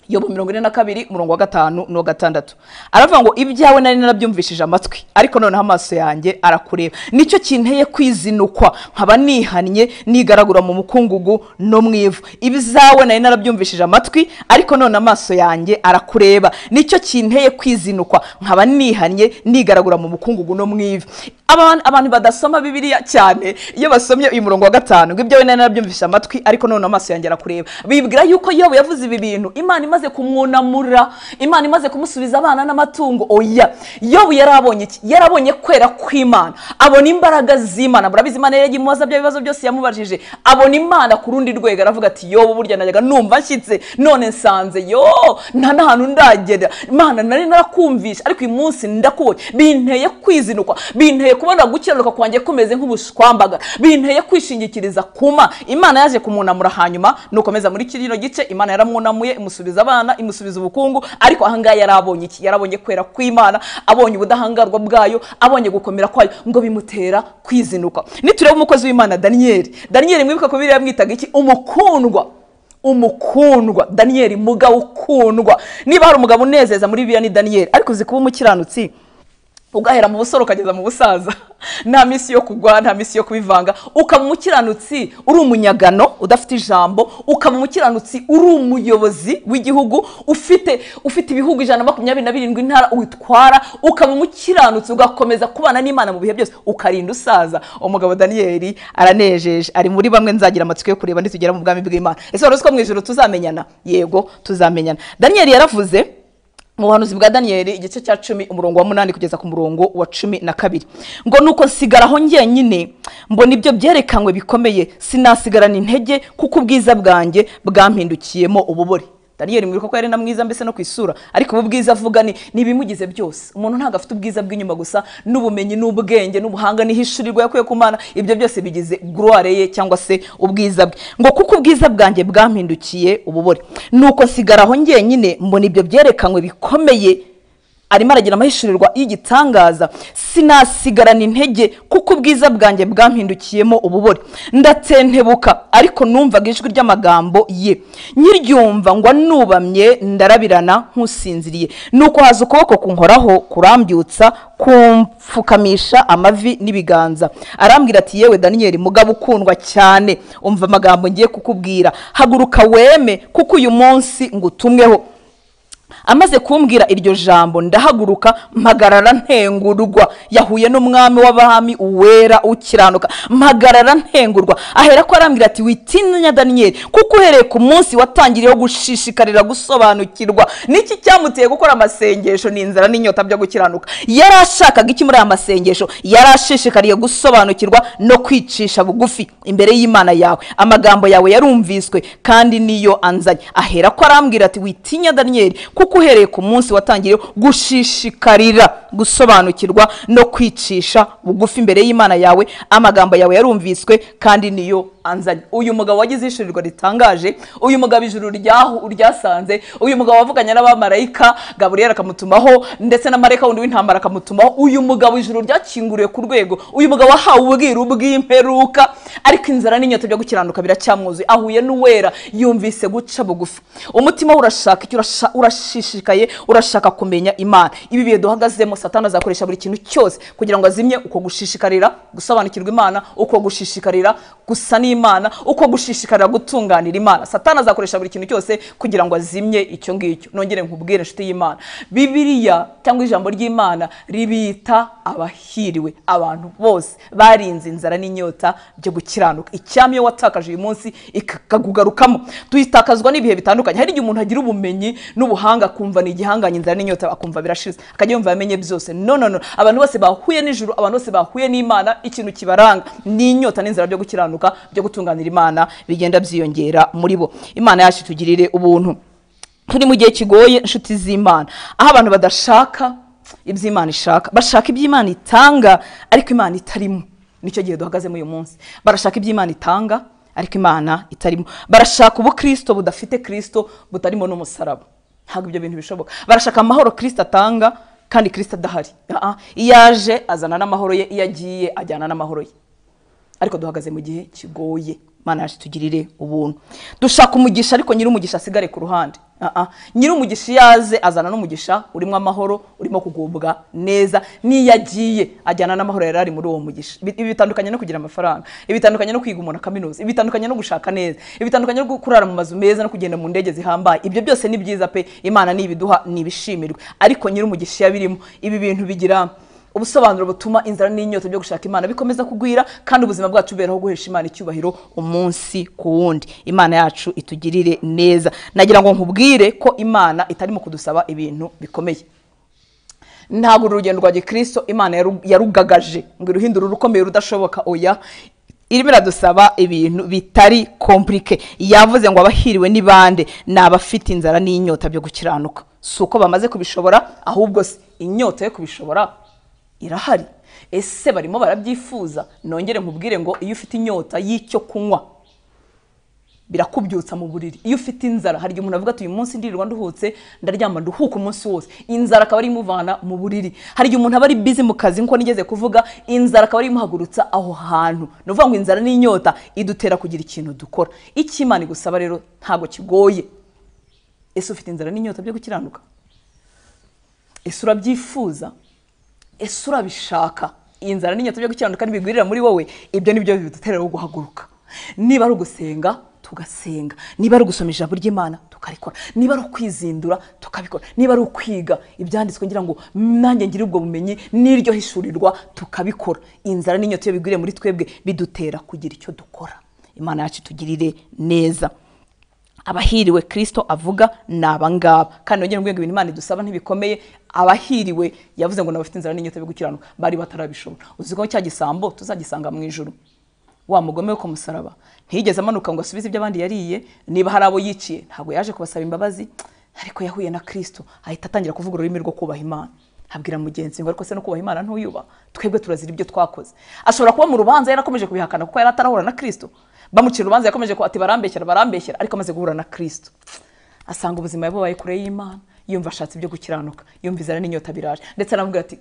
yobu mirongo ine na kabiri umurongo wa gatanu n'uwa gatandatu aravuga ngo ibyawe nari narabyumvishije amatwi ariko noneho amaso yanjye arakureba nicyo kinteye kwizinukwa nkaba nihannye nigaragura mu mukungugu no mu ivu ibizawe nari narabyumvishije amatwi ariko none amaso yanjye arakureba nicyo kinteye kwizinukwa nkaba nihannye nigaragura mu mukungugu no mu ivu abantu abantu badasoma bibiliya cyane iyo basomye uyu murongo wa gatanu ngo ibyo wenda narabyumvisha amatwi ariko noneho amaso yongera kureba bibwira yuko yobu yavuze ibi bintu imana imaze kumwunamura imana imaze kumusubiza abana n'amatungo oya yobu yari abonye iki yarabonye kwera kw'imana abona imbaraga z'imana murabizi imana yari yagimubaza bya bibazo byose yamubajije abona imana ku rundi rwego aravuga ati yobu burya najyaga numva nshyitse none nsanze yo nta n'ahantu ndagera imana nari narakumvisha ariko uyu munsi ndakubonye binteye kwizinukwa binteye kubona gukiranuka kwanjye kumeze nk'ubushwambaga binteye kwishingikiriza kuma imana yaje kumunamura hanyuma nukomeza muri kino gice imana yaramwunamuye imusubiza abana imusubiza ubukungu ariko ahangaha yari abonye iki yarabonye kwera kw'imana abonye ubudahangarwa bwayo abonye gukomera kwayo ngo bimutera kwizinuka nitureba umukozi w'imana daniyeli daniyeli mwibuka ko biriya yamwitaga iki umukundwa umukundwa daniyeli mugabo ukundwa niba hari umugabo unezeza muri biriya ni daniyeli ariko uzi kuba umukiranutsi ugahera mu busore ukageza mu busaza nta minsi yo kugwa nta minsi yo kubivanga ukaba umukiranutsi uri umunyagano udafite ijambo ukaba umukiranutsi uri umuyobozi w'igihugu ufite ufite ibihugu ijana na makumyabiri na birindwi intara witwara ukaba umukiranutsi ugakomeza kubana n'imana mu bihe byose ukarinda usaza umugabo daniyeli aranejeje ari muri bamwe nzagira amatsiko yo kureba nitugera mu bwami bw'imana ese wari uzi ko mu ijoro tuzamenyana yego tuzamenyana daniyeli yaravuze mu buhanuzi bwa daniyeli igice cya cumi umurongo wa munani kugeza ku murongo wa cumi na kabiri ngo nuko nsigaraho njyenyine mbona ibyo byerekanywe bikomeye sinasigarana intege kuko ubwiza bwanjye bwampindukiyemo ububore daniyeli mwibuka ko yari na mwiza mbese no ku isura ariko ubu bwiza avuga ni ni ibimugize byose umuntu ntabwo afite ubwiza bw'inyuma gusa n'ubumenyi n'ubwenge n'ubuhanga n'ihishurirwa yakuye ku mana ibyo byose bigize guruware ye cyangwa se ubwiza bwe ngo kuko ubwiza bwanjye bwampindukiye ububore nuko nsigaraho njyenyine mbona ibyo byerekanywe bikomeye arimo aragira amahishurirwa y'igitangaza sinasigarana intege kuko ubwiza bwanjye bwampindukiyemo ububore ndatentebuka ariko numvaga ijwi ry'amagambo ye nyiryumva ngo nubamye ndarabirana nk'usinziriye nuko haza ukuboko kunkoraho kurambyutsa kumfukamisha amavi n'ibiganza arambwira ati yewe daniyeli mugabo ukundwa cyane umva amagambo ngiye kukubwira haguruka weme kuko uyu munsi ngo utumweho amaze kumbwira iryo jambo ndahaguruka mpagarara ntengurwa yahuye n'umwami w'abami uwera ukiranuka mpagarara ntengurwa ahera ko arambwira ati witinya daniyeli kuko uhereye ku munsi watangiriyeho gushishikarira gusobanukirwa n'iki cyamuteye gukora amasengesho ni inzara n'inyota byo gukiranuka yari ashakaga iki muri aya masengesho yari ashishikariye gusobanukirwa no kwicisha bugufi imbere y'imana yawe amagambo yawe yarumviswe kandi niyo anzanye ahera ko arambwira ati witinya daniyeli kuko uhereye ku munsi watangiye gushishikarira gusobanukirwa no kwicisha bugufi imbere y'imana yawe amagambo yawe yarumviswe kandi niyo anzanye uyu mugabo wagize ishurirwa ritangaje uyu mugabo ijuru ryahu ryasanze uyu mugabo wavuganye n'abamarayika gaburiyeli akamutumaho ndetse na marayika wundi w'intambara akamutumaho uyu mugabo ijuru ryakinguriwe ku rwego uyu mugabo wahawe ubwiru bw'imperuka ariko inzara n'inyota byo gukiranuka biracyamwuzuye ahuye n'uwera yumvise guca bugufi umutima we urashaka icyo urashaka urashishikaye urashaka kumenya imana ibi bihe duhagazemo satani azakoresha buri kintu cyose kugira ngo azimye uko gushishikarira gusobanukirwa imana uko gushishikarira gusa n'imana uko gushishikarira gutunganira imana satani azakoresha buri kintu cyose kugira ngo azimye icyo ngicyo nongere nkubwire inshuti y'imana bibiliya cyangwa ijambo ry'imana ribita abahiriwe abantu bose barinze inzara n'inyota byo gukiranuka icyami iyo watakaje uyu munsi ikakugarukamo tuyitakazwa n'ibihe bitandukanye hari igihe umuntu agira ubumenyi n'ubuhanga akumva ni igihanganye inzara n'inyota akumva birashize akajya yumva yamenye byose no no no abantu bose bahuye n'ijuru abantu bose bahuye n'imana ikintu kibaranga ni inyota n'inzara byo gukiranuka byo gutunganira imana bigenda byiyongera muri bo imana yacu itugirire ubuntu turi mu gihe kigoye inshuti z'imana aho abantu badashaka iby'imana ishaka bashaka iby'imana itanga ariko imana itarimo nicyo gihe duhagazemo uyu munsi barashaka iby'imana itanga ariko imana itarimo barashaka ubukristo budafite kristo butarimo n'umusaraba ntabwo ibyo bintu bishoboka barashaka amahoro kirisita atanga kandi kirisita adahari iyo aje azana n'amahoro ye iyo agiye ajyana n'amahoro ye ariko duhagaze mu gihe kigoye mana yacu tugirire ubuntu dushaka umugisha ariko nyir'umugisha asigare ku ruhande nyir'umugisha iyo aze azana n'umugisha urimo amahoro urimo kugubwa neza n'iyo agiye ajyana n'amahoro yari ari muri uwo mugisha ibi bitandukanye no kugira amafaranga ibi bitandukanye no kwiga umuntu kaminuza ibi bitandukanye no gushaka neza ibi bitandukanye no kurara mu mazu meza no kugenda mu ndege zihambaye ibyo byose ni byiza pe imana ni ibiduha ni ibishimirwe ariko nyir'umugisha iyo abirimo ibi bintu bigira ubusobanuro butuma inzara n'inyota byo gushaka imana bikomeza kugwira kandi ubuzima bwacu buberaho guhesha imana icyubahiro umunsi ku wundi imana yacu itugirire neza nagira ngo nkubwire ko imana itari mu kudusaba ibintu bikomeye ntabwo uru rugendo rwa gikristo imana yaru- yarugagaje ngo iruhindure urukomeye rudashoboka oya irimo iradusaba ibintu bitari komplike yavuze ngo abahiriwe ni bande ni abafite inzara n'inyota byo gukiranuka si uko bamaze kubishobora ahubwo se inyota yo kubishobora irahari ese barimo barabyifuza nongere nkubwire ngo iyo ufite inyota y'icyo kunywa birakubyutsa mu buriri iyo ufite inzara hari igihe umuntu avuga ati uyu munsi ndirirwa nduhutse ndaryama nduhuka umunsi wose inzara akaba ari imuvana mu buriri hari igihe umuntu aba ari bizi mu kazi nkuko nigeze kuvuga inzara akaba ari imuhagurutsa aho hantu ni ukuvuga ngo inzara n'inyota idutera kugira ikintu dukora icyo imana igusaba rero ntabwo kigoye ese ufite inzara n'inyota byo gukiranuka ese urabyifuza ese urabishaka iyi nzara n'inyota byo gukiranuka ntibigwirira muri wowe ibyo ni byo bidutera rero guhaguruka niba ari ugusenga tugasenga niba ari ugusoma ijambo ry'imana tukarikora niba ari ukwizindura tukabikora niba ari ukwiga ibyanditswe ngira ngo nanjye ngire ubwo bumenyi n'iryo hishurirwa tukabikora inzara n'inyota iyo bigwiriye muri twebwe bidutera kugira icyo dukora imana yacu itugirire neza abahiriwe kirisito avuga ni abangaba kandi nongera ngo ibintu imana idusaba ntibikomeye abahiriwe yavuze ngo nabafite inzara n'inyota yo gukiranuka bari batarabishobora uzi ko cya gisambo tuzagisanga mu ijuru wa mugome wo ku musaraba ntiyigeze amanuka ngo asubize ibyo abandi yariye niba hari abo yiciye ntabwo yaje kubasaba imbabazi ariko yahuye na kirisito ahita atangira kuvuga ururimi rwo kubaha imana abwira mugenzi we ngo ariko se no kubaha imana ntuyuba twebwe turazira ibyo twakoze ashobora kuba mu rubanza yarakomeje kubihakana kuko yari atarahura na kirisito bamucira urubanza yakomeje kuba ati barambeshyera barambeshyera ariko amaze guhura na kirisito asanga ubuzima yabubaye kure y'imana yumva ashatse ibyo gukiranuka yumva inzara n'inyota biraje ndetse aramubwira ati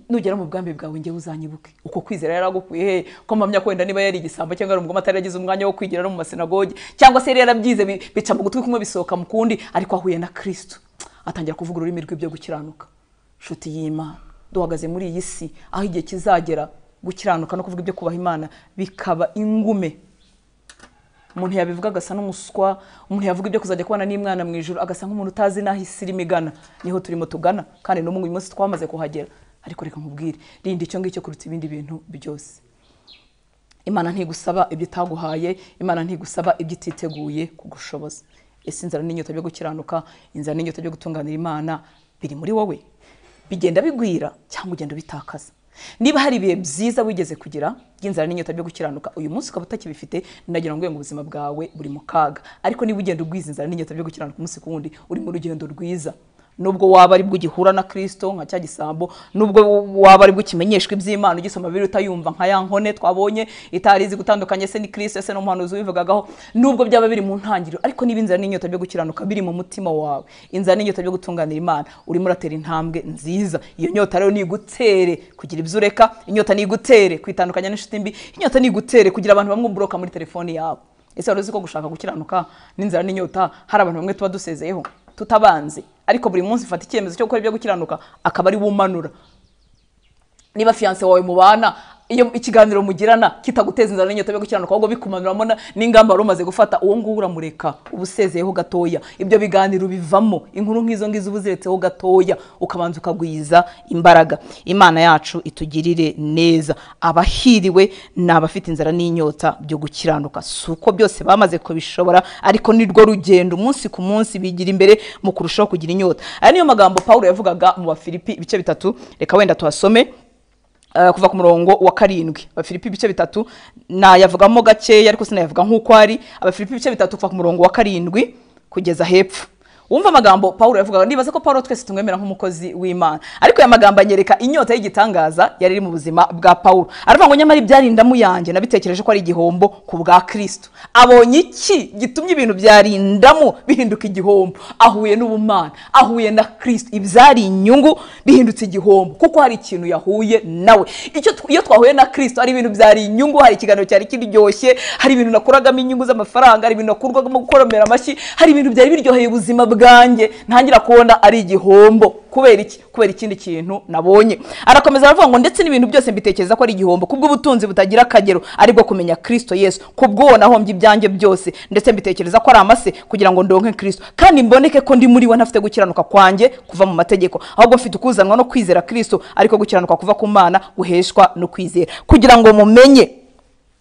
nugera mu bwambi bwawe njyewe uzanyibuke uko kwizera yaragukuye he ko mpamya ko wenda niba yari igisambo cyangwa ari umugome atari yaragize umwanya wo kwigira no mu masinagoge cyangwa se yari yarabyize bi- bica mu gutwi kumwe bisohoka mu kundi ariko ahuye na kirisito atangira kuvuga ururimi rw'ibyo gukiranuka nshuti y'imana duhagaze muri iyi si aho igihe kizagera gukiranuka no kuvuga ibyo kubaha imana bikaba ingume umuntu yabivuga agasa n'umuswa umuntu yavuga ibyo kuzajya kubana n'imwana mu ijoro agasa nk'umuntu utazi n'aho isi irimo igana niho turimo tugana kandi n'umwe uyu munsi twamaze kuhagera ariko reka nkubwire rinda icyo ngicyo kuruta ibindi bintu byose imana ntigusaba ibyo itaguhaye imana ntigusaba ibyo ititeguye kugushoboza ese inzara n'inyota byo gukiranuka inzara n'inyota byo gutunganira imana biri muri wowe bigenda bigwira cyangwa ugenda ubitakaza niba hari ibihe byiza wigeze kugira by'inzara n'inyota byo gukiranuka uyu munsi ukaba utakibifite nagira ngo ngo ubuzima bwawe buri mu kaga ariko niba ugenda ugwiza inzara n'inyota byo gukiranuka umunsi ku wundi uri mu rugendo rwiza nubwo waba aribwo ugihura na kirisito nka cya gisambo nubwo waba aribwo ukimenyeshwa iby'imana ugisoma biri utayumva nka ya nkone twabonye itari izi gutandukanye se ni kirisito ese n'umuhanuzi wivugagaho nubwo byaba biri mu ntangiriro ariko niba inzara n'inyota byo gukiranuka biri mu mutima wawe inzara n'inyota byo gutunganira imana urimo uratera intambwe nziza iyo nyota rero nigutere kugira ibyo ureka inyota nigutere kwitandukanya n'inshuti mbi inyota nigutere kugira abantu bamwe uburoka muri telefoni yawe ese wari uzi ko gushaka gukiranuka n'inzara n'inyota hari abantu bamwe tuba dusezeyeho tutabanze ariko buri munsi ufata icyemezo cyo gukora ibyo gukiranuka akaba ari wumanura niba fiyanse wawe mubana iyo ikiganiro mugirana kitaguteza inzara n'inyota yo gukiranuka ahubwo bikumanuramo na- n'ingamba wari umaze gufata uwo nguwo uramureka uba usezeyeho gatoya ibyo biganiro bivamo inkuru nk'izo ngizo uba uziretseho gatoya ukabanza ukagwiza imbaraga imana yacu itugirire neza abahiriwe ni abafite inzara n'inyota byo gukiranuka si uko byose bamaze kubishobora ariko nirwo rugendo umunsi ku munsi bigira imbere mu kurushaho kugira inyota aya niyo magambo pawulo yavugaga mu bafilipi ibice bitatu reka wenda tuhasome Uh, kuva ku murongo wa karindwi abafilipi ibice bitatu nayavugamo gakeya ariko sinayavuga nk'uko ari abafilipi ibice bitatu kuva ku murongo wa karindwi kugeza hepfo wumva amagambo pawulo yavugaga ndibaza ko pawulo twese tumwemera nk'umukozi w'imana ariko aya magambo anyereka inyota y'igitangaza yari iri mu buzima bwa pawulo aravuga ngo nyamara ibyarindamu yanjye nabitekereje ko ari igihombo ku bwa kristo abonye iki gitumye ibintu byarindamu bihinduka igihombo ahuye n'ubumana ahuye na kristo ibyari inyungu bihindutse igihombo kuko hari ikintu yahuye nawe icyo tw- iyo twahuye na kristo hari ibintu byari inyungu hari ikiganiro cyari kiryoshye hari ibintu nakuragamo inyungu z'amafaranga hari ibintu nakurwagamo gukoromera amashyi hari ibintu byari biryoheye ubuzima bwanjye ubwanjye ntangira kubona ari igihombo kubera iki kubera ikindi kintu nabonye arakomeza aravuga ngo ndetse n'ibintu byose mbitekereza ko ari igihombo kubw'ubutunzi butagira akagero aribwo kumenya kirisito yesu kubw'uwo nahombye ibyanjye byose ndetse mbitekereza ko ari amase kugira ngo ndonke kirisito kandi mboneke ko ndi muri we ntafite gukiranuka kwanjye kuva mu mategeko ahubwo mfite ukuzanwa no kwizera kirisito ariko gukiranuka kuva ku mana guheshwa no kwizera kugira ngo mumenye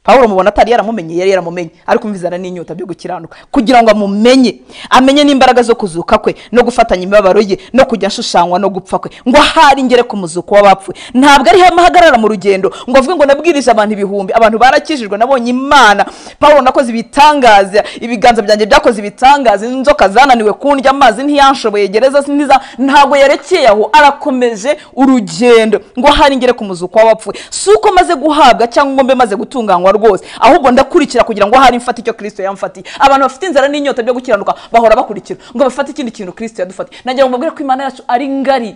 Pawulo mubona atari yaramumenye yari yaramumenye ariko umvizana n'inyota byo gukiranuka kugira ngo amumenye amenye n'imbaraga zo kuzuka kwe no gufatanya imibabaro ye no kujya ashushanywa no gupfa kwe ngo ahari ingere ku muzuko w'abapfuye ntabwo ari hamwe ahagarara mu rugendo ngo avuge ngo nabwirije abantu ibihumbi abantu barakijijwe nabonye imana Pawulo nakoze ibitangaza ibiganza byanjye byakoze ibitangaza inzoka zananiwe kundya amazi ntiyanshoboye gereza ntiza ntabwo yarekeye aho arakomeje urugendo ngo ahari ingere ku muzuko w'abapfuye si uko maze guhabwa cyangwa ngo mbe maze gutunganywa rwose ahubwo ndakurikira kugira ngo ahari mfate icyo kirisito yamfatiye abantu bafite inzara n'inyota byo gukiranuka bahora bakurikira ngo bafate ikindi kintu kirisito yadufatiye nagira ngo mbabwire ko imana yacu ari ngari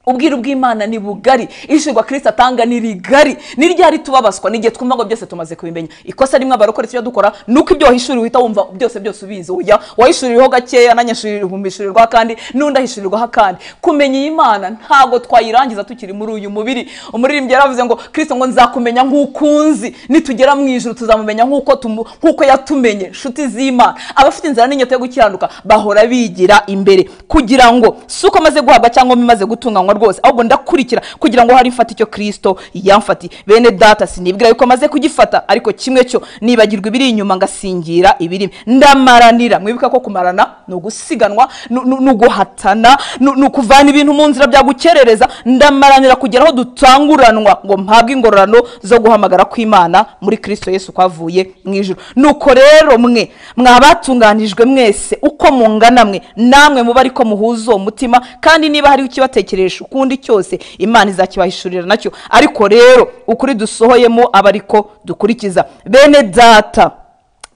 ubwiru bw'imana ni bugari ishingwa kirisito atanga ni rigari ni ryari tubabazwa n'igihe twumva ngo byose tumaze kubimenya ikosa rimwe abarokore tujya dukora ni uko ibyo wahishuriwe uhita wumva byose byose ubizi uya wahishuriweho gakeya nanyashurirwa akandi n'undi ahishurirwaho akandi kumenya iyi mana ntabwo twayirangiza tukiri muri uyu mubiri umuririmbyi yaravuze ngo kirisito ngo nzakumenya nk'uko unzi nitugera mu ijoro tuzamumenya nk'uko tumu- nk'uko yatumenye nshuti z'imana abafite inzara n'inyota yo gukiranuka bahora bigira imbere kugira ngo si uko maze guhabwa cyangwa bimaze gutunganywa rwose ahubwo ndakurikira kugira ngo hari mfate icyo kirisito yamfatiye bene data sinibwira yuko maze kugifata ariko kimwe cyo nibagirwa ibiri inyuma ngasingira ibirimo ndamaranira mwibuka ko kumarana ni ugusiganwa ni- ni ni uguhatana ni ni ukuvana ibintu mu nzira byagukerereza ndamaranira kugera aho dutanguranwa ngo mpabwe ingororano zo guhamagara kw'imana muri kirisito yesu kwavuye mu ijuru nuko rero mwe mwabatunganijwe mwese uko mungana mwe namwe muba ariko muhuza uwo mutima kandi niba hari ikibatekeresha ukundi cyose imana izakibahishurira nacyo ariko rero ukuri dusohoyemo aba ariko dukurikiza bene data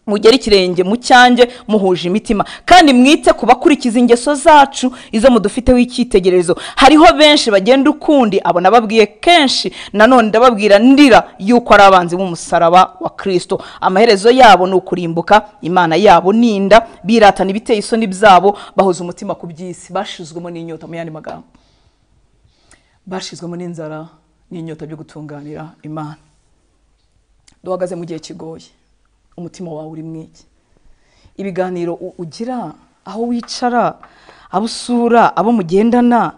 mugere ikirenge mu cyanjye muhuje imitima kandi mwite ku bakurikiza ingeso zacu izo mudufiteho icyitegererezo hariho benshi bagenda ukundi abo nababwiye kenshi nanone ndababwira ndira yuko ari abanzi b'umusaraba wa kirisito amaherezo yabo ni ukurimbuka imana yabo ninda biratana ibiteye isoni byabo bahoza umutima ku by'isi bashizwemo n'inyota mu yandi magambo bashizwemo n'inzara n'inyota byo gutunganira imana duhagaze mu gihe kigoye umutima wawe uri mwiki ibiganiro u- ugira aho wicara abo usura abo mugendana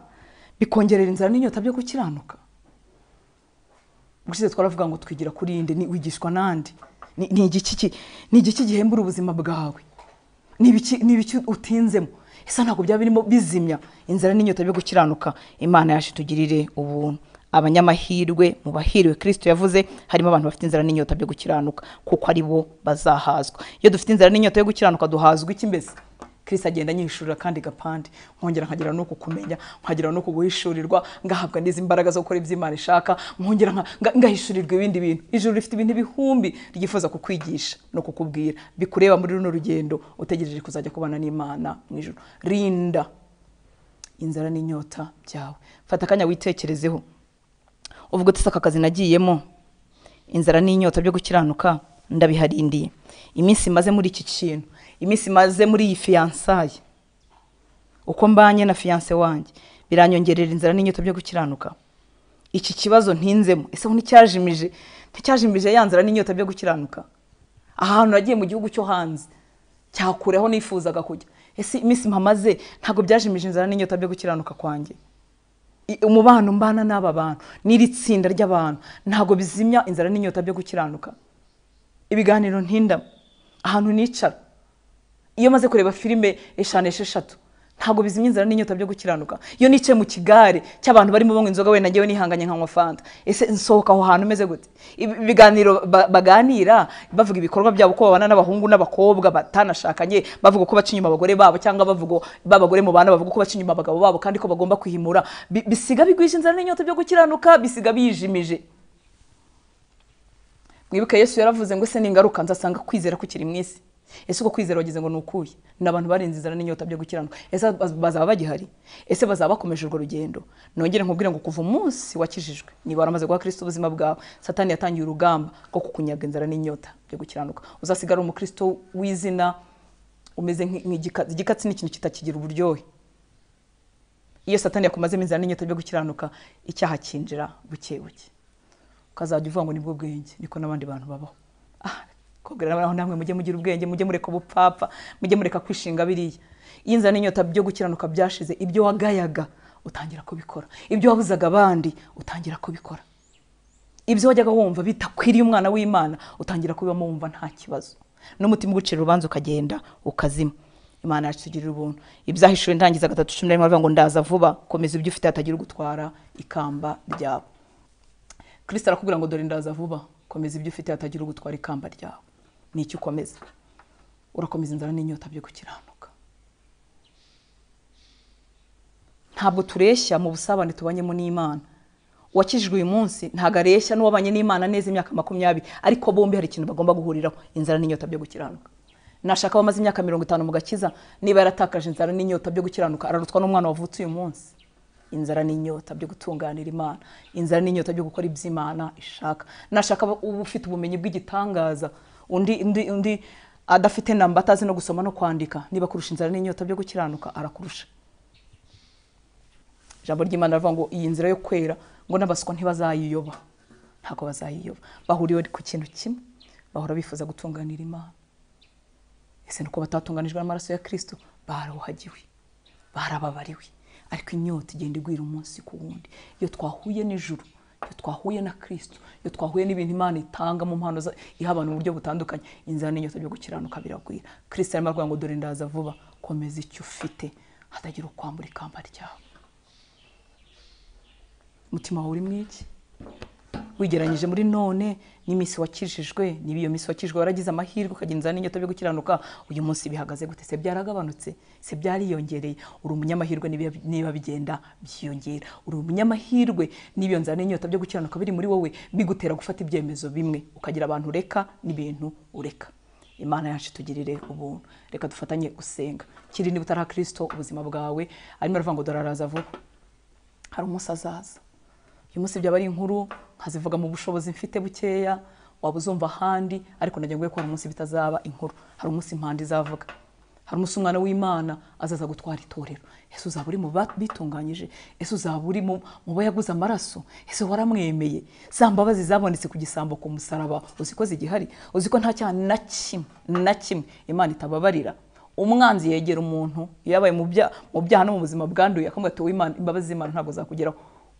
bikongerera inzara n'inyota byo gukiranuka ubushize twaravuga ngo twigira kuri inde ni wigishwa n'andi Ni- ni igiki ki- ni igiki gihembura ubuzima bwawe ni ibiki- ni ibiki utinzemo isa ntabwo byaba birimo bizimya inzara n'inyota byo gukiranuka imana yacu itugirire ubuntu abanyamahirwe mu bahiriwe kirisito yavuze harimo abantu bafite inzara n'inyota byo gukiranuka kuko ari bo bazahazwa iyo dufite inzara n'inyota yo gukiranuka duhazwa iki mbese kirisito agenda anyishurira kandi gapande nkongera nkagira no kukumenya nkagira no kuguhishurirwa ngahabwa n'izi mbaraga zo gukora ibyo imana ishaka nkongera nka- nga- ngahishurirwa ibindi bintu ijuru rifite ibintu bihumbi ryifuza kukwigisha no kukubwira bikureba muri runo rugendo utegereje kuzajya kubana n'imana mu ijuru rinda inzara n'inyota byawe fata akanya witekerezeho uvuga uti aka kazi nagiyemo inzara n'inyota byo gukiranuka ndabiharindiye iminsi maze muri iki kintu iminsi maze muri iyi fiyansaye uko mbanye na fiyanse wanjye biranyongerera inzara n'inyota byo gukiranuka iki kibazo ntinzemo ese ubu nticyajimije nticyajimije ya nzara n'inyota byo gukiranuka ahantu nagiye mu gihugu cyo hanze cyakureho nifuzaga kujya ese iminsi mpamaze ntabwo byajimije inzara n'inyota byo gukiranuka kwanjye I- umubano mbana n'aba bantu n'iri tsinda ry'abantu ntabwo bizimya inzara n'inyota byo gukiranuka ibiganiro ntindamo ahantu nicara iyo maze kureba filime eshanu esheshatu ntabwo bizimya inzara n'inyota byo gukiranuka iyo nicaye mu kigare cy'abantu barimo banywa inzoga wenda ngewe nihanganye nkanywa fanta ese nsohoka aho hantu umeze gute Ibi- ibiganiro ba- baganira bavuga ibikorwa byabo uko babana n'abahungu n'abakobwa batanashakanye bavuga uko baca inyuma abagore babo cyangwa bavuga b'abagore mu bana bavuga uko baca inyuma abagabo babo kandi ko bagomba kwihimura Bi- bisiga bigwije inzara n'inyota byo gukiranuka bisiga bijimije mwibuke yesu yaravuze ngo ese ningaruka nzasanga kwizera kukiri mu isi ese uko kwizera wagize ngo ni ukuye ni abantu barinze inzara n'inyota byo gukiranuka ese baz- bazaba bagihari ese bazaba bakomeje urwo rugendo nongere nkubwire ngo kuva umunsi wakijijwe niba waramaze guha kirisito ubuzima bwawe satani yatangiye urugamba rwo kukunyaga inzara n'inyota byo gukiranuka uzasigara umukristo w'izina umeze nk'i- nk'igikatsi igikatsi ni ikintu kitakigira uburyohe iyo satani yakumazemo inzara n'inyota byo gukiranuka icyaha kinjira buke buke ukazajya uvuga ngo nibwo bwenge niko n'abandi bantu babaho Ah, kubwira n'abantu namwe mujye mugira ubwenge mujye mureka ubupfapfa mujye mureka kwishinga biriya iyo inzara n'inyota byo gukiranuka byashize ibyo wagayaga utangira kubikora ibyo wabuzaga abandi utangira kubikora ibyo wajyaga wumva bitakwiriye umwana w'imana utangira kubibamo wumva nta kibazo n'umutima ugucira urubanza ukagenda ukazima imana yatugirira ubuntu ibyahishuwe ntangiza gatatu cumi na rimwe aravuga ngo ndaza vuba komeza ibyo ufite hatagira ugutwara ikamba ryawe kirisita arakubwira ngo dore ndaza vuba komeza ibyo ufite hatagira ugutwara ikamba ryawe ni iki ukomeza urakomeza inzara n'inyota byo gukiranuka ntabwo tureshya mu busabane tubanyemo n'imana uwakijijwe uyu munsi ntabwo areshya n'uwabanye n'imana neza imyaka makumyabiri ariko bombi hari ikintu bagomba guhuriraho inzara n'inyota byo gukiranuka nashaka abamaze imyaka mirongo itanu mu gakiza niba yaratakaje inzara n'inyota byo gukiranuka ararutwa n'umwana wavutse uyu munsi inzara n'inyota byo gutunganira imana inzara n'inyota byo gukora ibyo imana ishaka nashaka aba- uba ufite ubumenyi bw'igitangaza undi undi undi adafite namba atazi no gusoma no kwandika niba kurusha inzara n'inyota byo gukiranuka arakurusha ijambo ry'imana rivuga ngo iyi nzira yo kwera ngo n'abaswa ntibazayiyoba ntabwo bazayiyoba bahuriye ku kintu kimwe bahora bifuza gutunganira imana ese nuko batatunganijwe n'amaraso ya kirisito barawuhagiwe barababariwe ariko inyota igenda igwira umunsi ku wundi iyo twahuye n'ijuru iyo twahuye na kirisito iyo twahuye n'ibintu imana itanga mu mpano za- iha abantu mu buryo butandukanye inzara n'inyota byo gukiranuka biragwira kirisito arimo aravuga ngo dore ndaza vuba komeza icyo ufite hatagira ukwambura ikamba ryawe umutima wawe uri mu iki wigeranyije muri none n'iminsi wakijijwe niba iyo minsi wakijijwe waragize amahirwe ukagenza n'inyota byo gukiranuka uyu munsi bihagaze gute se byaragabanutse se byariyongereye uri umunyamahirwe niba- niba bigenda byiyongera uri umunyamahirwe niba iyo nzara n'inyota byo gukiranuka biri muri wowe bigutera gufata ibyemezo bimwe ukagira abantu ureka n'ibintu ureka imana yacu itugirire ubuntu reka dufatanye gusenga kiri niba utari kirisito ubuzima bwawe arimo aravuga ngo dore araza vuba hari umunsi azaza uyu munsi byaba ari inkuru nkazivuga mu bushobozi mfite bukeya waba uzumva ahandi ariko nagira ngo hari umunsi bitazaba inkuru hari umunsi impanda izavuga hari umunsi umwana w'imana azaza gutwara itorero ese uzaba uri mu ba- bitunganyije ese uzaba uri mu mu bo yaguze amaraso ese waramwemeye za mbabazi zabonetse ku gisambo ku musaraba uzi ko zigihari uzi ko nta cyaha na kimwe na kimwe imana itababarira umwanzi yegera umuntu iyo yabaye mu bya- mu byaha no mu buzima bwanduye akamubwira ati "Uwimana- imbabazi z'imana ntabwo zakugeraho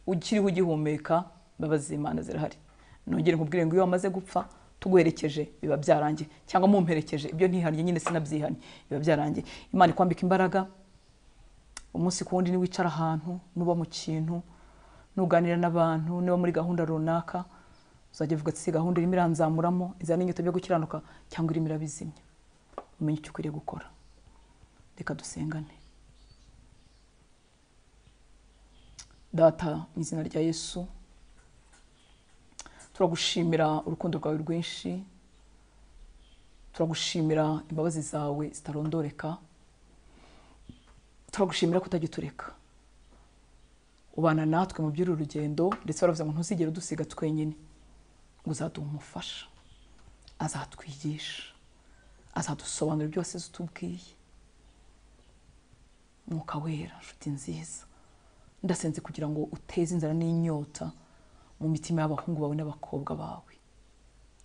ukiriho ugihumeka imbabazi z'imana zirahari nongere nkubwire ngo iyo wamaze gupfa tuguherekeje biba byarangiye cyangwa mumperekeje ibyo ntihariye nyine sinabyihanye biba byarangiye imana ikwambika imbaraga umunsi ku wundi niwicara ahantu nuba mu kintu nuganira n'abantu niba muri gahunda runaka uzajya uvuga ati si gahunda irimo iranzamuramo izana n'inyota byo gukiranuka cyangwa irimo irabizimya umenye icyo ukwiriye gukora reka dusengane data mu izina rya yesu turagushimira urukundo rwawe rwinshi turagushimira imbabazi zawe zitarondoreka turagushimira ko utajya utureka ubana natwe mu by'uru rugendo ndetse baravuze ngo ntuzigere udusiga twenyine ngo uzaduha umufasha azatwigisha azadusobanurira byose azi utubwiye mwuka wera nshuti nziza ndasenze kugira ngo uteze inzara n'inyota mu mitima y'abahungu bawe n'abakobwa bawe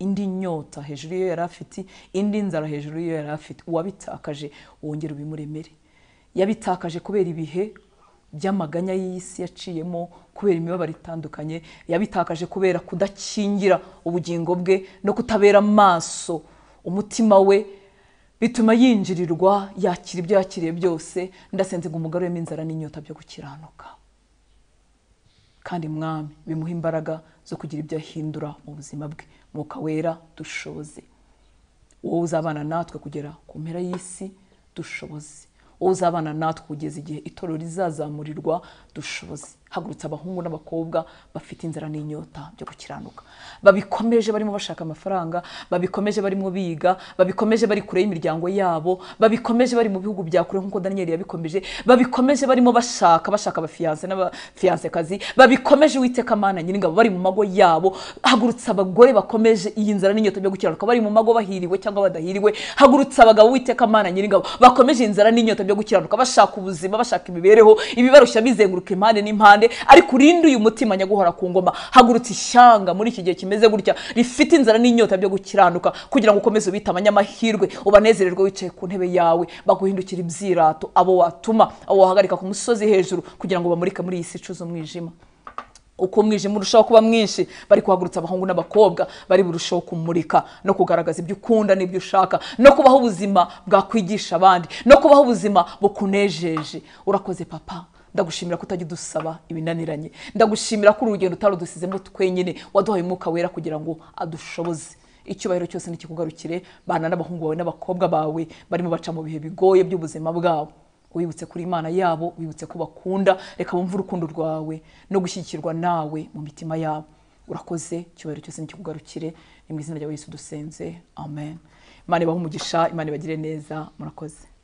indi nyota hejuru y'iyo yari afite indi nzara hejuru y'iyo yari afite uwabitakaje wongere ubimuremere yabitakaje kubera ibihe by'amaganya y'isi yaciyemo kubera imibabaro itandukanye yabitakaje kubera kudakingira ubugingo bwe no kutabera amaso umutima we bituma yinjirirwa yakira ibyo yakiriye byose ndasenze ngo umugaruremo inzara n'inyota byo gukiranuka kandi mwami bimuha imbaraga zo kugira ibyo ahindura mu buzima bwe mwuka wera dushoboze wowe uzabana natwe kugera ku mpera y'isi dushoboze wowe uzabana natwe kugeza igihe itorero rizazamurirwa dushoboze hagurutsa abahungu n'abakobwa bafite inzara n'inyota byo gukiranuka babikomeje barimo bashaka amafaranga babikomeje barimo biga babikomeje bari kure y'imiryango yabo babikomeje bari mu bihugu bya kure nk'uko daniyeli yabikomeje babikomeje barimo bashaka bashaka abafiyanse n'abafiyasekazi babikomeje uwiteka mana nyiringabo bari mu mago yabo hagurutsa abagore bakomeje iyi nzara n'inyota byo gukiranuka bari mu mago bahiriwe cyangwa badahiriwe hagurutsa abagabo uwiteka mana nyiringabo bakomeje inzara n'inyota byo gukiranuka bashaka ubuzima bashaka imibereho ibibarushya bizenguruka impande n'impande ariko urinde uyu mutima nyaguhora ku ngoma hagurutse ishyanga muri iki gihe kimeze gutya rifite inzara n'inyota byo gukiranuka kugira ngo ukomeze ubite abanyamahirwe ubanezererwe wicaye ku ntebe yawe baguhindukira ibyirato abo watuma abo wahagarika ku musozi hejuru kugira ngo bamurike muri iyi si icuza umwijima uko umwijima urushaho kuba mwinshi bari kuhagurutsa abahungu n'abakobwa bari burushaho kumurika no kugaragaza ibyo ukunda n'ibyo ushaka no kubaho ubuzima bwakwigisha abandi no kubaho ubuzima bukunejeje urakoze papa ndagushimira ko utajya udusaba ibinaniranye ndagushimira ko uru rugendo utarudusizemo twenyine waduhaye umwuka wera kugira ngo adushoboze icyubahiro cyose nikikugarukire bana n'abahungu bawe n'abakobwa bawe barimo baca mu bihe bigoye by'ubuzima bwabo wibutse kuri imana yabo wibutse ko bakunda reka bumve urukundo rwawe no gushyigikirwa nawe mu mitima yabo urakoze icyubahiro cyose nikikugarukire ni mu izina rya yesu dusenze amen imana ibahe umugisha imana ibagire neza murakoze